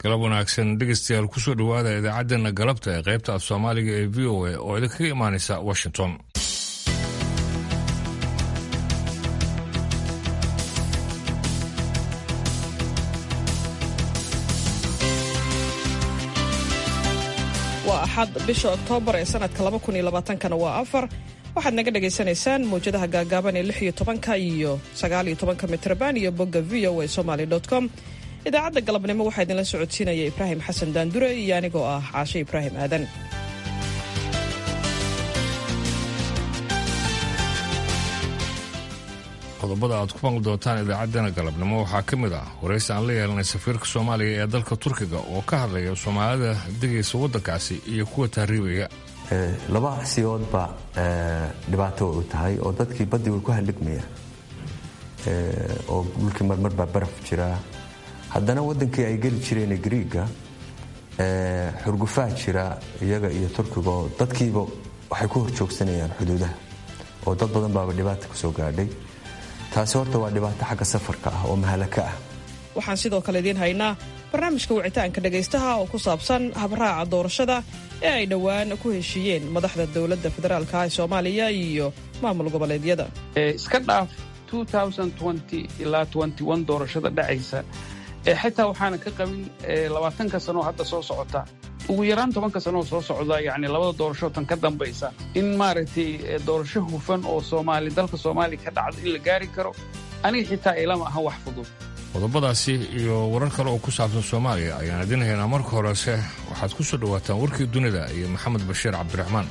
galab wanaagsan dhegeystayaal kusoo dhowaada idaacaddeenna galabta ee qaybta af soomaaliga ee v o a oo idinkaga imaanaysa washington waa axad bisha oktoobar ee sanadka kana waa afar waxaad naga dhagaysanaysaan mawjadaha gaagaaban ee lix iyo tobanka iyo sagaal iyo tobanka mitrban iyo bogga v o a somaly com idaacadda galabnimo waxaa idinla socodsiinaya ibraahim xasan daandure iyo anigoo ah caashe ibraahim aadan qodobada aad ku maqli doontaan idaacaddeenna galabnimo waxaa ka mid ah waraysi aan la yeelanay safiirka soomaaliya ee dalka turkiga oo ka hadlaya soomaalida degaysa waddankaasi iyo kuwa tahriibaya laba siyoodba dhibaato way u tahay oo dadkii baddii way ku halligmaya oo dhulkii marmar baa baraf jira haddana waddankii ay geli jireen griiga xurgufaa jira iyaga iyo turkiga oo dadkiiba waxay ku horjoogsanayaan xuduudaha oo dad badan baaba dhibaata kusoo gaadhay taasi horta waa dhibaato xagga safarka ah oo mahalaka ah waxaan sidoo kale idiin haynaa barnaamijka wicitaanka dhegaystaha oo ku saabsan habraaca doorashada ee ay dhowaan ku heshiiyeen madaxda dowladda federaalka ee soomaaliya iyo maamul goboleedyada iska dhaaf ilaa doorashada dhacaysa xitaa waxaana ka qabin labaatanka sanoo hadda soo socota ugu yaraan tobanka sanoo soo socda yani labada doorasho tan ka dambaysa in maaragtay doorasho hufan oo soomaali dalka soomaaliya ka dhacdo in la gaari karo aniga xitaa ilama ahan wax fudud qodobadaasi iyo warar kale oo ku saabsan soomaaliya ayaan idin haynaa marka horese waxaad ku soo dhowaataan warkii dunida iyo maxamed bashiir cabdiraxmaan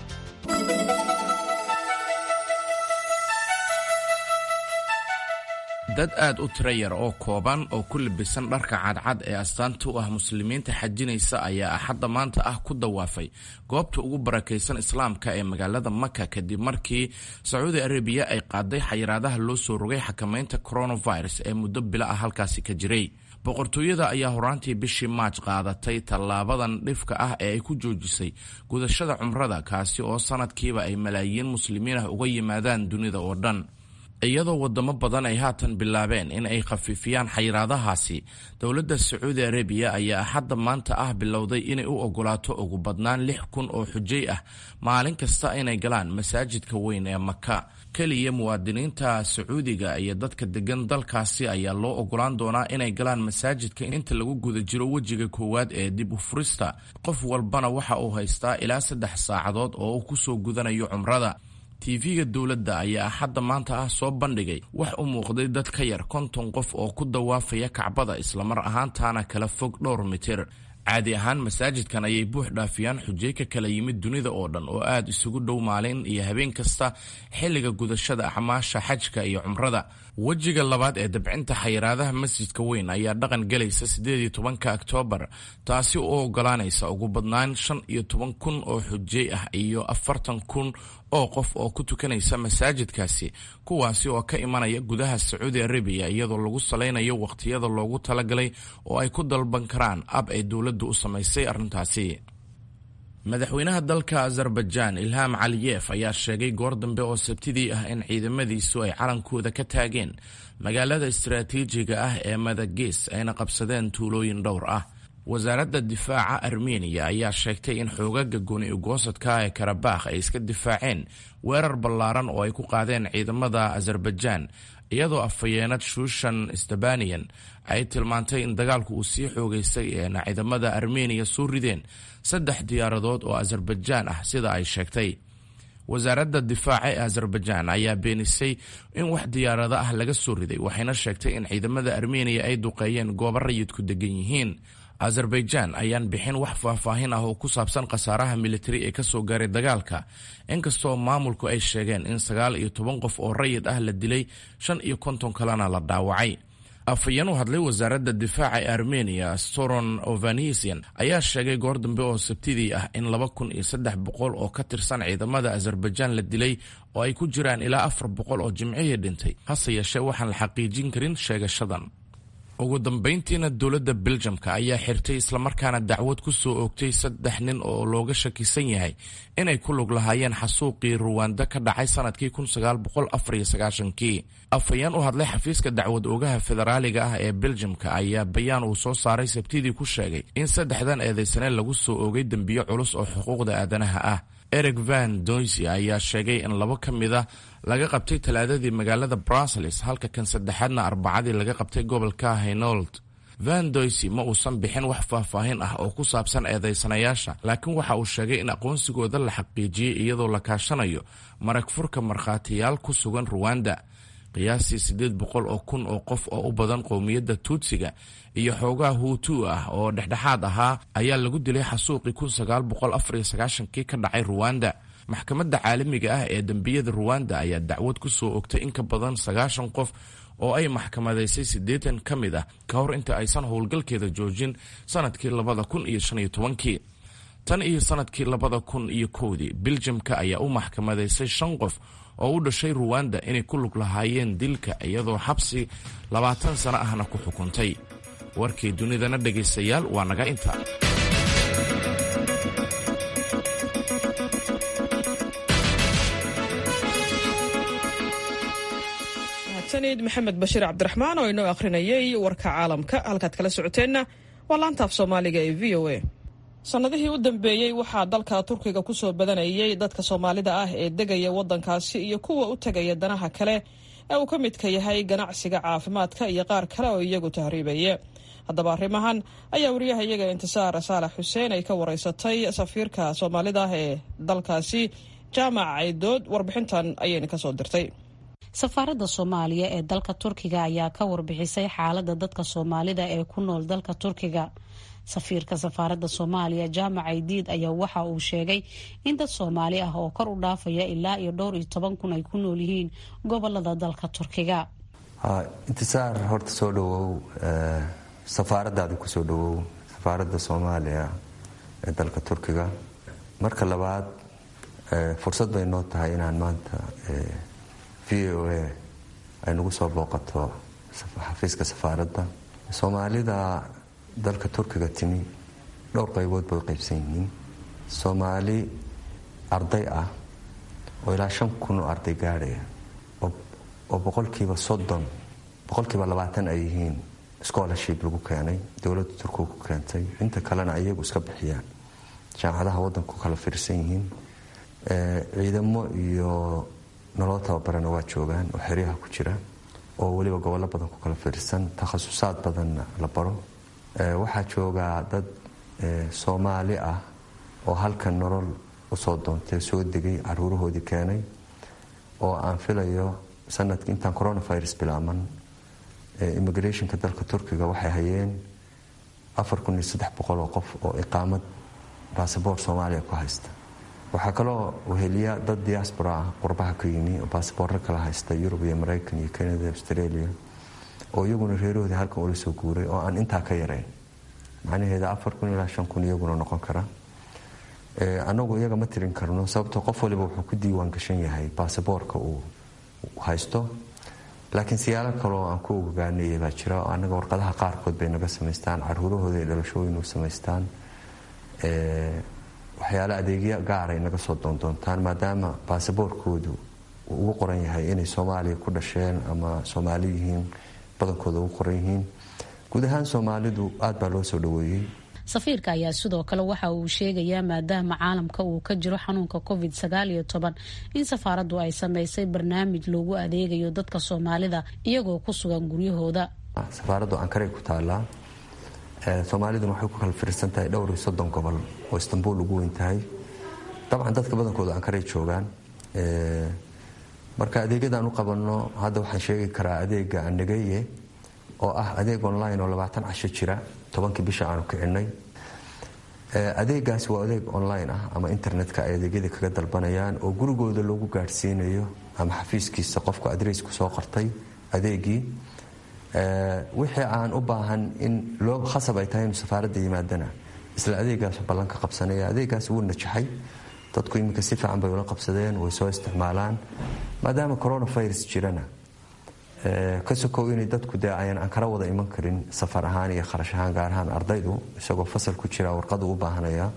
dad aad u tira yar oo kooban oo ku labisan dharka cadcad ee astaanta u ah muslimiinta xajinaysa ayaa axadda maanta ah ku dawaafay goobta ugu barakaysan islaamka ee magaalada maka kadib markii sacuudi arabiya ay qaaday xayiraadaha loo soo rogay xakamaynta coronavirus ee muddo bila ah halkaasi ka jiray boqortooyada ayaa horaantii bishii maaj qaadatay tallaabadan dhifka ah ee ay ku joojisay gudashada cumrada kaasi oo sanadkiiba ay malaayiin muslimiin ah uga yimaadaan dunida oo dhan iyadoo wadamo badan ay haatan bilaabeen in ay khafiifiyaan xayiraadahaasi dowladda sacuudi arabiya ayaa axadda maanta ah bilowday inay u ogolaato ugu badnaan lix kun oo xujay ah maalin kasta inay galaan masaajidka weyn ee maka keliya muwaadiniinta sacuudiga iyo dadka degan dalkaasi ayaa loo ogolaan doonaa inay galaan masaajidka inta lagu guda jiro wejiga koowaad ee dib u furista qof walbana waxa uu haystaa ilaa saddex saacadood oo uu kusoo gudanayo cumrada tv-ga dowladda ayaa axadda maanta ah soo bandhigay wax u muuqday dad ka yar konton qof oo ku dawaafaya kacbada islamar ahaantaana kala fog dhowr mitir caadi ahaan masaajidkan ayay buux dhaafiyaan xujay ka kala yimid dunida oo dhan oo aad isugu dhow maalin iyo habeen kasta xilliga gudashada axmaasha xajka iyo cumrada wejiga labaad ee dabcinta xayiraadaha masjidka weyn ayaa dhaqan gelaysa siddeed iyo tobanka oktoobar taasi u ogolaanaysa ugu badnaan shan iyo toban kun oo xujay ah iyo afartan kun oo qof oo ku tukanaysa masaajidkaasi kuwaasi oo ka imanaya gudaha sacuudi arabiya iyadoo lagu salaynayo wakhtiyada loogu talagalay oo ay ku dalban karaan ab ay dowladdu u samaysay arrintaasi madaxweynaha dalka azerbaijaan ilham caliyef ayaa sheegay goor dambe oo sabtidii ah in ciidamadiisu ay calankooda ka taageen magaalada istaraatiijiga ah ee madages ayna qabsadeen tuulooyin dhowr ah wasaaradda difaaca armeniya ayaa sheegtay in xoogaga gooni ugoosadka ee karabakh ay iska difaaceen weerar ballaaran oo ay ku qaadeen ciidamada azerbaijaan iyadoo afhayeenad shushan stabaniyan ay tilmaantay in dagaalku uu sii xoogaystay eena ciidamada armeniya soo rideen saddex diyaaradood oo azerbaijaan ah sida ay sheegtay wasaaradda difaaca ee azerbaijaan ayaa beenisay in wax diyaarado ah laga soo riday waxayna sheegtay in ciidamada armeniya ay duqeeyeen goobo rayidku degan yihiin azerbaijaan ayaan bixin wax faahfaahin ah oo ku saabsan khasaaraha militari ee kasoo gaaray dagaalka inkastoo maamulku ay sheegeen in sagaal iyo toban qof oo rayid ah la dilay shan iyo konton kalena la dhaawacay afhayeen u hadlay wasaaradda difaaca ee armeniya storon ovanisian ayaa sheegay goor dambe oo sabtidii ah in laba kun iyo saddex boqol oo ka tirsan ciidamada azerbaijaan la dilay oo ay ku jiraan ilaa afar boqol oo jimcihii dhintay hase yeeshee waxaan la xaqiijin karin sheegashadan ugu dambayntiina dowladda beljamka ayaa xirtay islamarkaana dacwad ku soo oogtay saddex nin oo looga shakisan yahay inay ku lug lahaayeen xasuuqii ruwanda ka dhacay sanadkii kii afhayeen u hadlay xafiiska dacwad oogaha federaaliga ah ee beljamka ayaa bayaan uu soo saaray sabtidii ku sheegay in saddexdan eedaysane lagu soo oogay dembiyo culus oo xuquuqda aadanaha ah eric van doysy ayaa sheegay in labo ka mida laga qabtay talaadadii magaalada brussels halka kan saddexaadna arbacadii laga qabtay gobolka haynold van doysy ma uusan bixin wax faahfaahin ah oo ku saabsan eedaysanayaasha laakiin waxa uu sheegay in aqoonsigooda la xaqiijiyey iyadoo la kaashanayo marag furka markhaatiyaal ku sugan ruwanda qiyaastii siddeed boqol oo kun oo qof oo u badan qowmiyadda tuutsiga iyo xoogaa huutu ah oo dhexdhexaad ahaa ayaa lagu dilay xasuuqii kii ka dhacay ruwanda maxkamadda caalamiga ah ee dembiyada ruwanda ayaa dacwad ku soo ogtay in ka badan sagaashan qof oo ay maxkamadaysay siddeetan ka mid ah ka hor inta aysan howlgalkeeda joojin sanadkii labada kun iyo shan iyo tobankii tan iyo sanadkii labada kun iyo kowdii biljamka ayaa u maxkamadaysay shan qof oo u dhashay ruwanda inay ku lug lahaayeen dilka iyadoo xabsi labaatan sano ahna ku xukuntay warkii dunidana dhegaystayaal waa naga inta sanid maxamed bashiir cabdiraxmaan oo inoo akhrinayay warka caalamka halkaad kala socoteenna waa laantaaf soomaaliga ee v o a sannadihii u dambeeyey waxaa dalka turkiga ku soo badanayay dadka soomaalida ah ee degaya waddankaasi iyo kuwa u tegaya danaha kale ee uu ka midka yahay ganacsiga caafimaadka iyo qaar kale oo iyagu tahriibaya haddaba arrimahan ayaa wariyaha iyaga intisaar saalax xuseen ay ka wareysatay safiirka soomaalida ah ee dalkaasi jaamac caydood warbixintan ayayna kasoo dirtay safaaradda soomaaliya ee dalka turkiga ayaa ka warbixisay xaaladda dadka soomaalida ee ku nool dalka turkiga safiirka safaaradda soomaaliya jaamac aydiid ayaa waxa uu sheegay in dad soomaali ah oo kor u dhaafaya ilaa iyo dhowr iyo toban kun ay ku nool yihiin gobolada dalka turkiga intisaar horta soo dhawow safaaradaada kusoo dhawow safaaradda soomaaliya ee dalka turkiga marka labaad fursad bay noo tahay inaan maanta v o a ay nagu soo booqato xafiiska safaaradda soomaalida dalka turkiga timi dhowr qaybood bay u qaybsan yihiin soomaali arday ah oo ilaa shan kun oo arday gaadhaya oo boqolkiiba soddon boqolkiiba labaatan ay yihiin scholarship lagu keenay dowladda turkiga ku keentay inta kalena ayagu iska bixiyaan jaamacadaha waddanka ku kala fiirsan yihiin ciidamo iyo nolol tababarana waa joogaan oo xeryaha ku jira oo weliba gobollo badan ku kala fiirsan takhasusaad badanna la baro waxaa joogaa dad soomaali ah oo halkan nolol usoo doontay soo degay caruurahoodii keenay oo aan filayo sanadki intaan coronavirus bilaaman immigrationka dalka turkiga waxay hayeen afar kun iyo saddex boqol oo qof oo iqaamad basaboort soomaaliya ku haysta waxaa kaloo weheliya dad diaspora ah qurbaha ka yimi oo basaboorro kala haysta yurub iyo maraykan iyo canada australia oo iyaguna reerahoodii halkan ula soo guuray oo aan intaa ka yarayn macnaheeda afar kun ilaa shan kun iyaguna noqon kara anagu iyaga ma tirin karno sababtoo qof waliba wuxuu ku diiwaan gashan yahay basaboorka uu haysto laakiin siyaalo kaloo aan ku ogaanaya baa jira oo anaga warqadaha qaarkood bay naga samaystaan caruurahooda ay dhalashooyin u samaystaan waxyaale adeegyo gaaray naga soo doondoontaan maadaama baasaboorkoodu uu ugu qoran yahay inay soomaaliya ku dhasheen ama soomaali yihiin badankooda ugu qoran yihiin guud ahaan soomaalidu aad baa loo soo dhaweeyey safiirka ayaa sidoo kale waxa uu sheegayaa maadaama caalamka uu ka jiro xanuunka covid sagaal iyo toban in safaaraddu ay sameysay barnaamij loogu adeegayo dadka soomaalida iyagoo ku sugan guryahooda safaaraddu ankaray ku taallaa soomaaliduna waxay ku kala fiirsan tahay dhowr iyo soddon gobol oo istanbul ugu weyn tahay dabcan dadka badankooda ankaray joogaan marka adeegyadaan u qabanno hadda waxaan sheegi karaa adeega anageye oo ah adeeg online oo labaatan casho jira tobankii bisha aanu kicinay adeegaas waa adeeg online ah ama internetka ay adeegyada kaga dalbanayaan oo gurigooda loogu gaadhsiinayo ama xafiiskiisa qofku adreesku soo qortay adeegii wixii aan u baahan in loo khasab ay tahay inuu safaaradda yimaadana isla adeegaas ballanka qabsanaya adeegaas wuu najaxay dadku iminka si fiican bay ula qabsadeen way soo isticmaalaan maadaama coronavirus jirana ka sokow inay dadku dee ayan aan kala wada iman karin safar ahaan iyo kharash ahaan gaar ahaan ardaydu isagoo fasal ku jira warqadu u baahanaya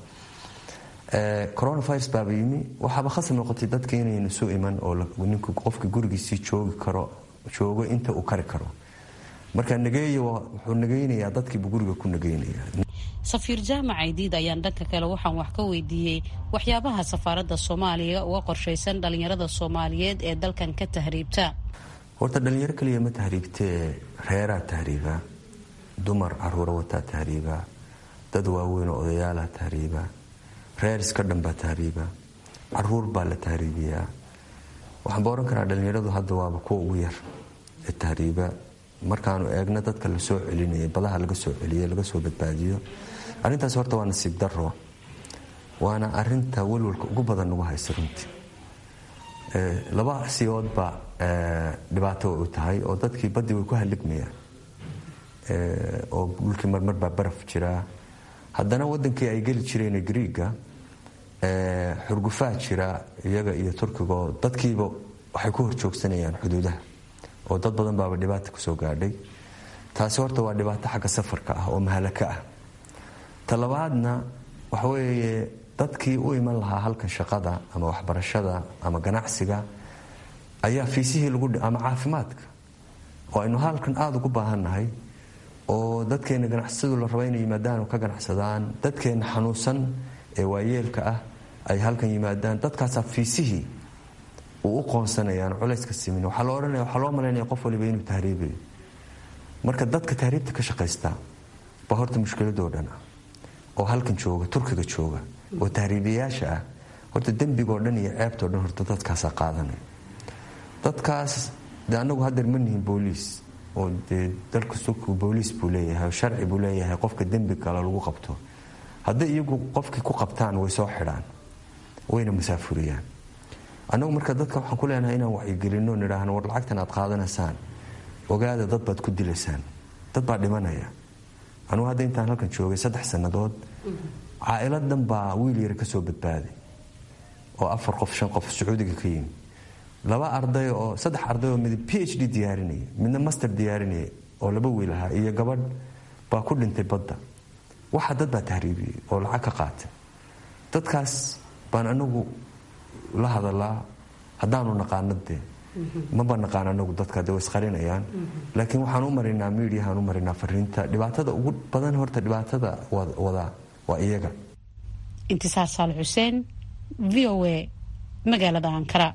coronavirus baaba yimi waxaaba khasab noqotay dadka inaynu su iman oo ninku qofka gurigiisii joogi karo joogo inta uu kari karo marka nageeya wuxuu nageynayaa dadkiibu guriga ku nageynaya safiir jaamac aydiid ayaan dhanka kale waxaan wax ka weydiiyey waxyaabaha safaaradda soomaaliya uga qorshaysan dhallinyarada soomaaliyeed ee dalkan ka tahriibta horta dhalinyaro kaliya ma tahriibtee reeraa tahriiba dumar caruura wataa tahriiba dad waaweyn oo odayaalaha tahriiba reer iska dhanbaa tahriiba caruur baa la tahriibiyaa waxaanba ohan karaa dhalinyaradu hadda waaba kuwa ugu yar ee tahriiba markaanu eegno dadka la soo celinaya badaha laga soo celiyo laga soo badbaadiyo arrintaas horta waa nasiib daro waana arinta walwalka ugu badan nagu haysa runtii laba siyoodba dhibaato u tahay oo dadkii badii way ku haligmayaan oo dhulkii marmar baa baraf jiraa haddana wadankii ay geli jireen griiga xurgufaa jira iyaga iyo turkigo dadkiiba waxay ku horjoogsanayaan xuduudaha oo dad badan baaba dhibaata kusoo gaadhay taasi horta waa dhibaato xagga safarka ah oo mahalaka ah talabaadna waxaweeye dadkii u iman lahaa halkan shaqada ama waxbarashada ama ganacsiga ayaa fiisihii lagu ama caafimaadka oo aynu halkan aada ugu baahannahay oo dadkeena ganacsadu la raba inay yimaadaan oo ka ganacsadaan dadkeena xanuunsan ee waayeelka ah ay halkan yimaadaan dadkaasaa fiisihii uu u qoonsanayaan culayska simin waxaa loo odhanaya waxaa loo malaynaya qof waliba inuu tahriibayo marka dadka tahriibta ka shaqaysta baa horta mushkiladoo dhan ah oo halkan jooga turkiga jooga oo tahriibiyayaasha ah horta dembigoo dhan iyo ceebtoo dhan horta dadkaasaa qaadanaya dadkaas de anagu hadeer ma nihin booliis oo dee dalka turkigu booliis buu leeyahay sharci buu leeyahay qofka dembi kale lagu qabto hadday iyagu qofkii ku qabtaan way soo xidhaan wayna masaafuriyaan annagu marka dadka waxaan ku leenahay inaan wacyigelino nidhaahno war lacagtan aad qaadanaysaan ogaada dad baad ku dilaysaan dad baa dhimanaya anugu hadda intaan halkan joogay saddex sannadood caa'iladan baa wiil yar ka soo badbaaday oo afar qof shan qof sacuudiga ka yimi laba arday oo saddex arday oo mid p h d diyaarinaya midna master diyaarinaya oo laba wiil ahaa iyo gabadh baa ku dhintay badda waxa dad baa tahriibiyey oo lacag ka qaatay dadkaas baan anagu la hadalaa haddaanu naqaano dee maba naqaan anagu dadka de way isqarinayaan laakiin waxaan u marinaa miidiyahaan u marinaa fariinta dhibaatada ugu badan horta dhibaatada wadaa waa iyaga intisaar saal xuseen v o a magaalada ankara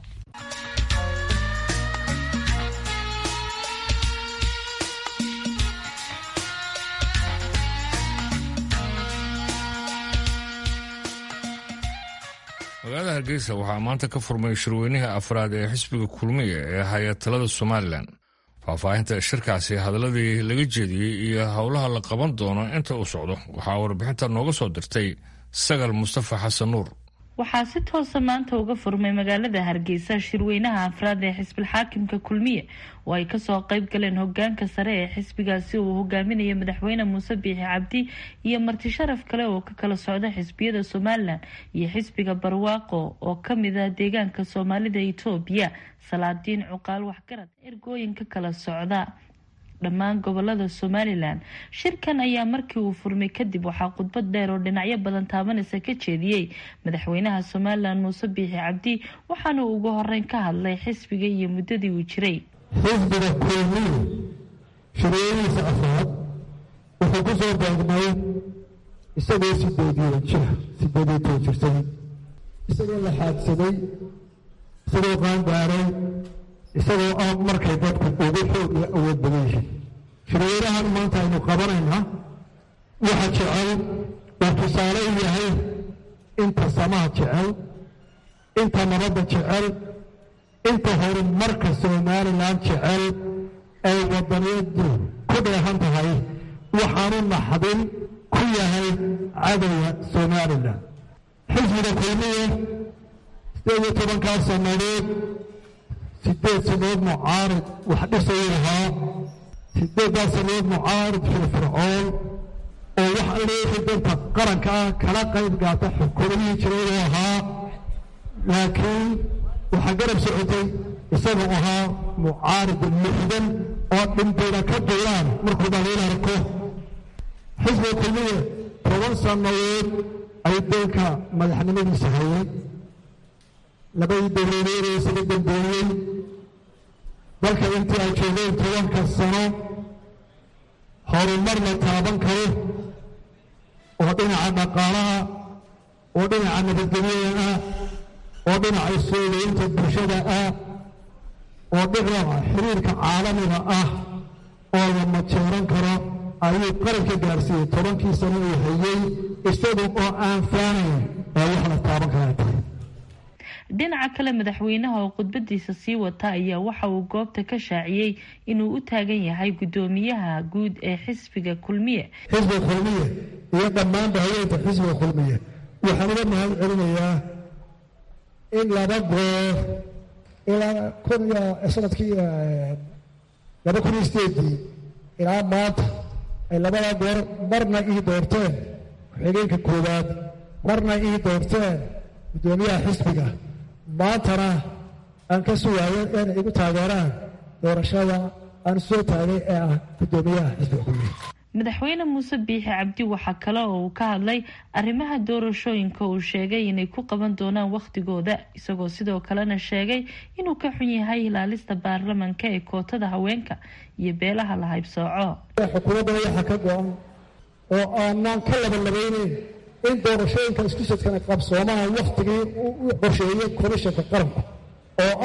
magaalada hargeysa waxaa maanta ka furmay shirweynihii afraad ee xisbiga kulmiya ee haya talada somalilan faahfaahinta shirkaasi hadaladii laga jeediyey iyo howlaha la qaban doono inta uu socdo waxaa warbixinta nooga soo dirtay sagal mustafa xasan nuur waxaa si toosa maanta uga furmay magaalada hargeysa shirweynaha afraad ee xisbilxaakimka kulmiye oo ay kasoo qeyb galeen hogaanka sare ee xisbigaasi uu hogaaminaya madaxweyne muuse biixi cabdi iyo marti sharaf kale oo ka kala socda xisbiyada somalilan iyo xisbiga barwaaqo oo kamid ah deegaanka soomaalida itoobiya salaadiin cuqaal waxgarad ergooyin ka kala socda dhammaan gobolada somalilan shirkan ayaa markii uu furmay kadib waxaa khudbad dheer oo dhinacyo badan taabanaysa ka jeediyey madaxweynaha somalilan muuse biixi cabdi waxaana uu ugu horeyn ka hadlay xisbiga iyo muddadii uu jiray xisbiga kulmiye shirweynihiisa afraad wuxuu ku soo beegnay isagoo sideediyo jir sideediyo toban jirsaday isagoo la xaadsaday isagoo qaangaaray isagoo ah markay dadku ugu xoog iyo awood badan yihiin shirweynahan maanta aynu qabanaynaa waxa jecel uu tusaale u yahay inta samaha jecel inta nabadda jecel inta horumarka somalilan jecel ay wadaniyadu ku dheehan tahay waxaanu naxdin ku yahay cadowga somalilan xisbiga kulmiye sideed iyo tobankaa sannadood sideed sanood mucaarid wax dhisayu lahaa sideeddaa sanood mucaarid firfircoon oo wax alleexi danta qaranka ah kala qayb gaata xukuumadihii jiray uu ahaa laakiin waxaa garab socotay isagoo ahaa mucaarid muxdan oo dhintayna ka duulaan markuu dhaliil arko xisbiga kulmiye toban sannadood ay dalka madaxnimadiisa hayay labadii dowladeed ee isaga dambeeyey dalka intii ay joogeen tobanka sano horumar la taaban karo oo dhinaca dhaqaalaha oo dhinaca nabadgelyada ah oo dhinaca soogeynta bulshada ah oo dhinaca xiriirka caalamiga ah oo la majeeran karo ayuu qaranka gaarsiiyey tobankii sano uu hayey isaga oo aan faanayn ee wax la taaban kara tahay dhinaca kale madaxweynaha oo khudbadiisa sii wata ayaa waxa uu goobta ka shaaciyey inuu u taagan yahay guddoomiyaha guud ee xisbiga kulmiye xisbiga kulmiye iyo dhammaanba haweenta xisbiga kulmiye waxaan uga mahad celinayaa in laba goor ilaa kun iyo sanadkii laba kun iyo sideedii ilaa maanta ay labada goor marna ii doorteen ku-xigeenka koowaad marna ii doorteen guddoomiyaha xisbiga maantana aan ka sugaayo inay igu taageeraan doorashada aan soo taagay ee ah guddoomiyaha xisbiga kulmiye madaxweyne muuse biixi cabdi waxaa kale oo uu ka hadlay arrimaha doorashooyinka uu sheegay inay ku qaban doonaan wakhtigooda isagoo sidoo kalena sheegay inuu ka xun yahay ilaalista baarlamanka ee kootada haweenka iyo beelaha la haybsooco xukuumadda waxaa ka go-an oo aanaan ka labanlabayneyn in doorashooyinka isku sadkana qabsoomaha wakhtigii u qorsheeyey komishanka qaranku oo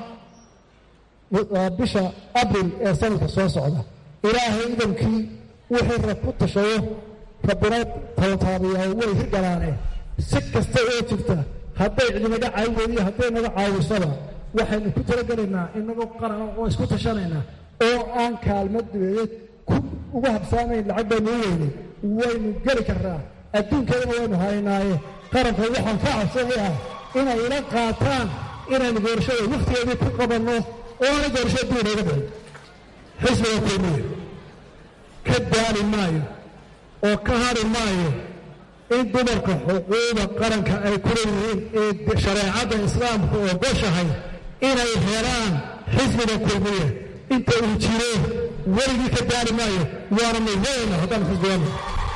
ah bisha abril ee sanadka soo socda ilaahay idankii wixii rab ku tashayo rabbina talataabiyaa way hirgalaane si kasta oo jirta hadday cidinaga caawin iyo hadday naga caawisaba waxaynu ku talagelaynaa inagoo qaran oo isku tashanaynaa oo aan kaalmad dubeeyeed uga habsaamayn lacag baynu u weynay waynu geli karnaa adduunkeedana waynu haynaaye qaranka waxaan ka cabsanayaa inay ila qaataan inaynu doorashada wakhtigeedii ku qabanno oo aanay doorashada dib inooga dhicin xisbiga kulmiye ka daali maayo oo ka hari maayo in dumarka xuquuqda qaranka ay ku leeyihiin ee shareecadda islaamku ogoshahay inay helaan xisbiga kulmiye inta uu jiro weligii ka daali maayo waana nidayna haddaan xisbigana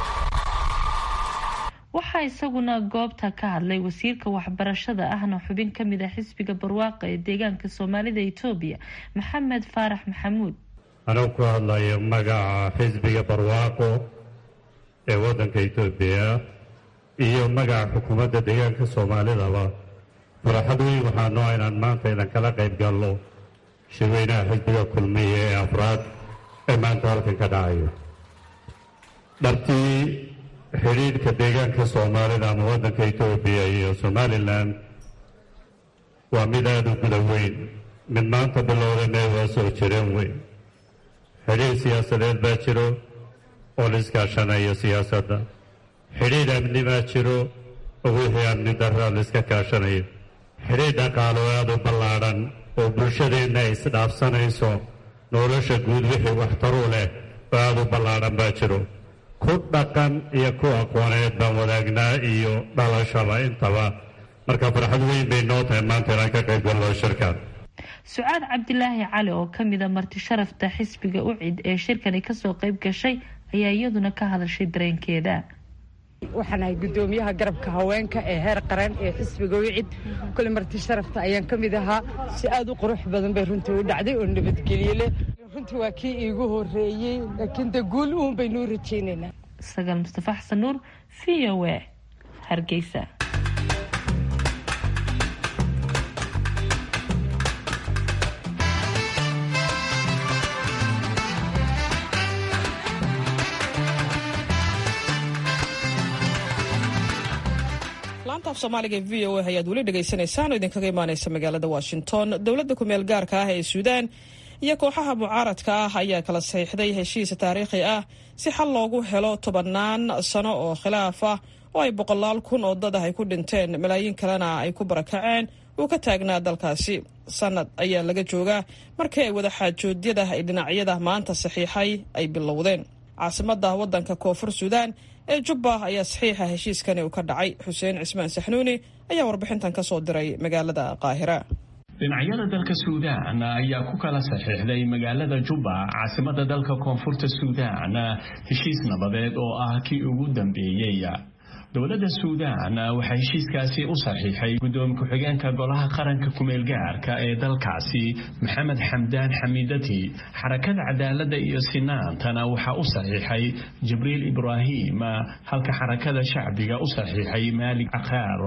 waxaa isaguna goobta ka hadlay wasiirka waxbarashada ahna xubin ka mid ah xisbiga barwaaqa ee deegaanka soomaalida etoobiya maxamed faarax maxamuud anuu ku hadlayo magaca xisbiga barwaaqo ee waddanka etoobiya iyo magaca xukuumadda deegaanka soomaalidaba farxad weyn waxaa noo inaan maanta idan kala qayb galno shirweynaha xisbiga kulmiya ee afraad ee maanta halkan ka dhacayo dhabtii xidhiidhka deegaanka soomaalida ama waddanka etoobiya iyo somalilan waa mid aada u guda weyn mid maanta bilowdana waa soo jireen weyn xidhiidh siyaasadeed baa jiro oo la iskaashanayo siyaasadda xidhiidh amni baa jiro oo wixii amni darra la iska kaashanayo xidhiidh dhaqaalo aada u ballaadhan oo bulshadeenna ay isdhaafsanayso nolosha guud wixii waxtaru leh oo aada u ballaadhan baa jiro ku dhaqan iyo ku aqooneed baan wadaagnaa iyo dhalashaba intaba marka farxad weyn bay noo tahay maanta inaan ka qayb galno shirkan sucaad cabdilaahi cali oo ka mida marti sharafta xisbiga ucid ee shirkani kasoo qayb gashay ayaa iyaduna ka hadashay dareenkeeda waxaan ahay guddoomiyaha garabka haweenka ee heer qaran ee xisbiga wicid kule marti sharafta ayaan ka mid ahaa si aada u qurux badan bay runtii u dhacday oo nabadgelye leh runtii waa kii iigu horeeyey laakiin de guul uun baynuu rajaynaynaa sagaal mustafa xasan nuur v o a hargeysa laanta af soomaaliga e v o a ayaad weli dhegaysanaysaan oo idinkaga imaaneysa magaalada washington dowladda kumeel gaarka ah ee suudaan iyo kooxaha mucaaradka ah ayaa kala saxiixday heshiis taariikhi ah si xal loogu helo tobannaan sano oo khilaaf ah oo ay boqolaal kun oo dad ah ay ku dhinteen malaayiin kalena ay ku barakaceen uu ka taagnaa dalkaasi sanad ayaa laga joogaa markii ay wadaxaajoodyada ay dhinacyada maanta saxiixay ay bilowdeen caasimadda waddanka koonfur suudaan ee jubba ayaa saxiixa heshiiskani uu ka dhacay xuseen cismaan saxnuuni ayaa warbixintan ka soo diray magaalada qaahira dhinacyada dalka suudaan ayaa ku kala saxiixday magaalada jubba caasimada dalka koonfurta suudaan heshiis nabadeed oo ah kii ugu dambeeyey dowladda suudaan waxaa heshiiskaasi u saxiixay guddoomiye ku-xigeenka golaha qaranka kumeelgaarka ee dalkaasi maxamed xamdaan xamiidati xarakada cadaaladda iyo sinaantana waxaa u saxiixay jibriil ibraahim halka xarakada shacbiga u saxiixay maalig cakaar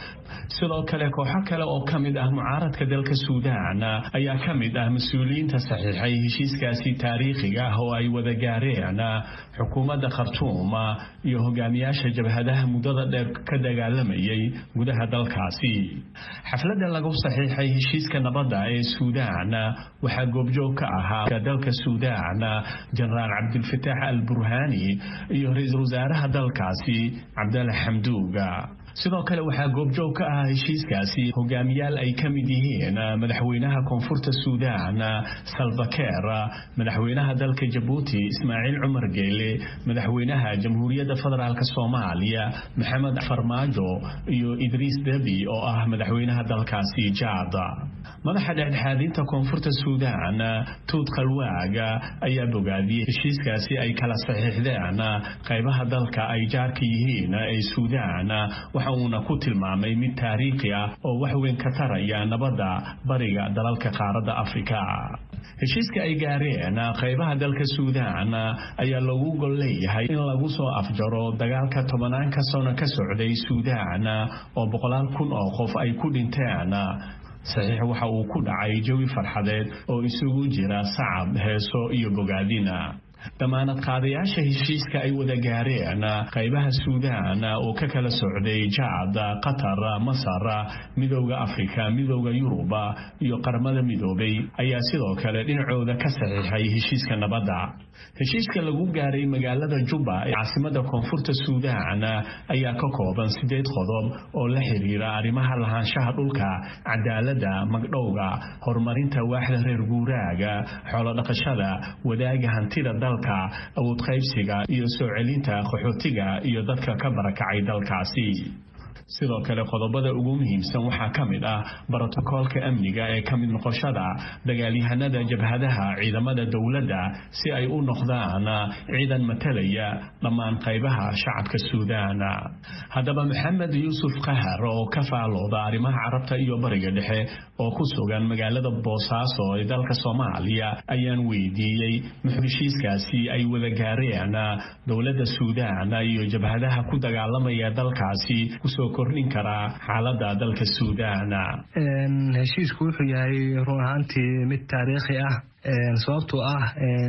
sidoo kale kooxo kale oo ka mid ah mucaaradka dalka suudaan ayaa ka mid ah mas-uuliyiinta saxiixay heshiiskaasi taariikhiga ah oo ay wada gaareen xukuumadda khartuum iyo hogaamiyaasha jabhadaha muddada dheer ka dagaalamayay gudaha dalkaasi xafladda lagu saxiixay heshiiska nabadda ee suudaan waxaa goobjoog ka ahaa dalka suudaan jenaraal cabdulfataax al burhaani iyo ra-iisul wasaaraha dalkaasi cabdalla xamduuga sidoo kale waxaa goobjoog ka ahaa heshiiskaasi hogaamiyaal ay ka mid yihiin madaxweynaha koonfurta suudaan salvakeer madaxweynaha dalka jabuuti ismaaciil cumar geele madaxweynaha jamhuuriyadda federaalk soomaaliya maxamed farmaajo iyo idriis debi oo ah madaxweynaha dalkaasi jaad madaxa dhexdhexaadinta koonfurta suudaan tuud khalwaaga ayaa bogaadiyey heshiiskaasi ay kala saxiixdeen qaybaha dalka ay jaarka yihiin ee suudaan waxa uuna ku tilmaamay mid taariikhi ah oo wax weyn ka taraya nabadda bariga dalalka qaaradda afrika heshiiska ay gaareen qaybaha dalka suudaan ayaa lagu gol leeyahay in lagu soo afjaro dagaalka tobanaanka sano ka socday suudaan oo boqolaal kun oo qof ay ku dhinteen saxiix waxa uu ku dhacay jawi farxadeed oo isugu jira sacab heeso iyo bogaadina damaanad qaadayaasha heshiiska ay wada gaareen qaybaha suudaan oo ka kala socday jaad qatar masar midowda afrika midowda yuruba iyo qaramada midoobay ayaa sidoo kale dhinacooda ka saxiixay heshiiska nabadda heshiiska lagu gaaray magaalada jubba ee caasimada koonfurta suudaan ayaa ka kooban sideed qodob oo la xiriira arrimaha lahaanshaha dhulka cadaaladda magdhowga horumarinta waaxda reer guuraaga xoolodhaqashada wadaaga hantida dalka awood qaybsiga iyo soo celinta qaxootiga iyo dadka ka barakacay dalkaasi sidoo kale qodobada ugu muhiimsan waxaa ka mid ah brotokoolka amniga ee ka mid noqoshada dagaalyahanada jabhadaha ciidamada dowladda si ay u noqdaan ciidan matalaya dhammaan qaybaha shacabka suudaan haddaba maxamed yuusuf qahar oo ka faalooda arrimaha carabta iyo bariga dhexe oo ku sugan magaalada boosaaso ee dalka soomaaliya ayaan weydiiyey muxuu heshiiskaasi ay wada gaareen dowladda suudaan iyo jabhadaha ku dagaalamaya dalkaasi kusoo kordhin karaa xaalada dalka suudaan heshiisku wuxuu yahay run ahaantii mid taariikhi ah sababtoo ah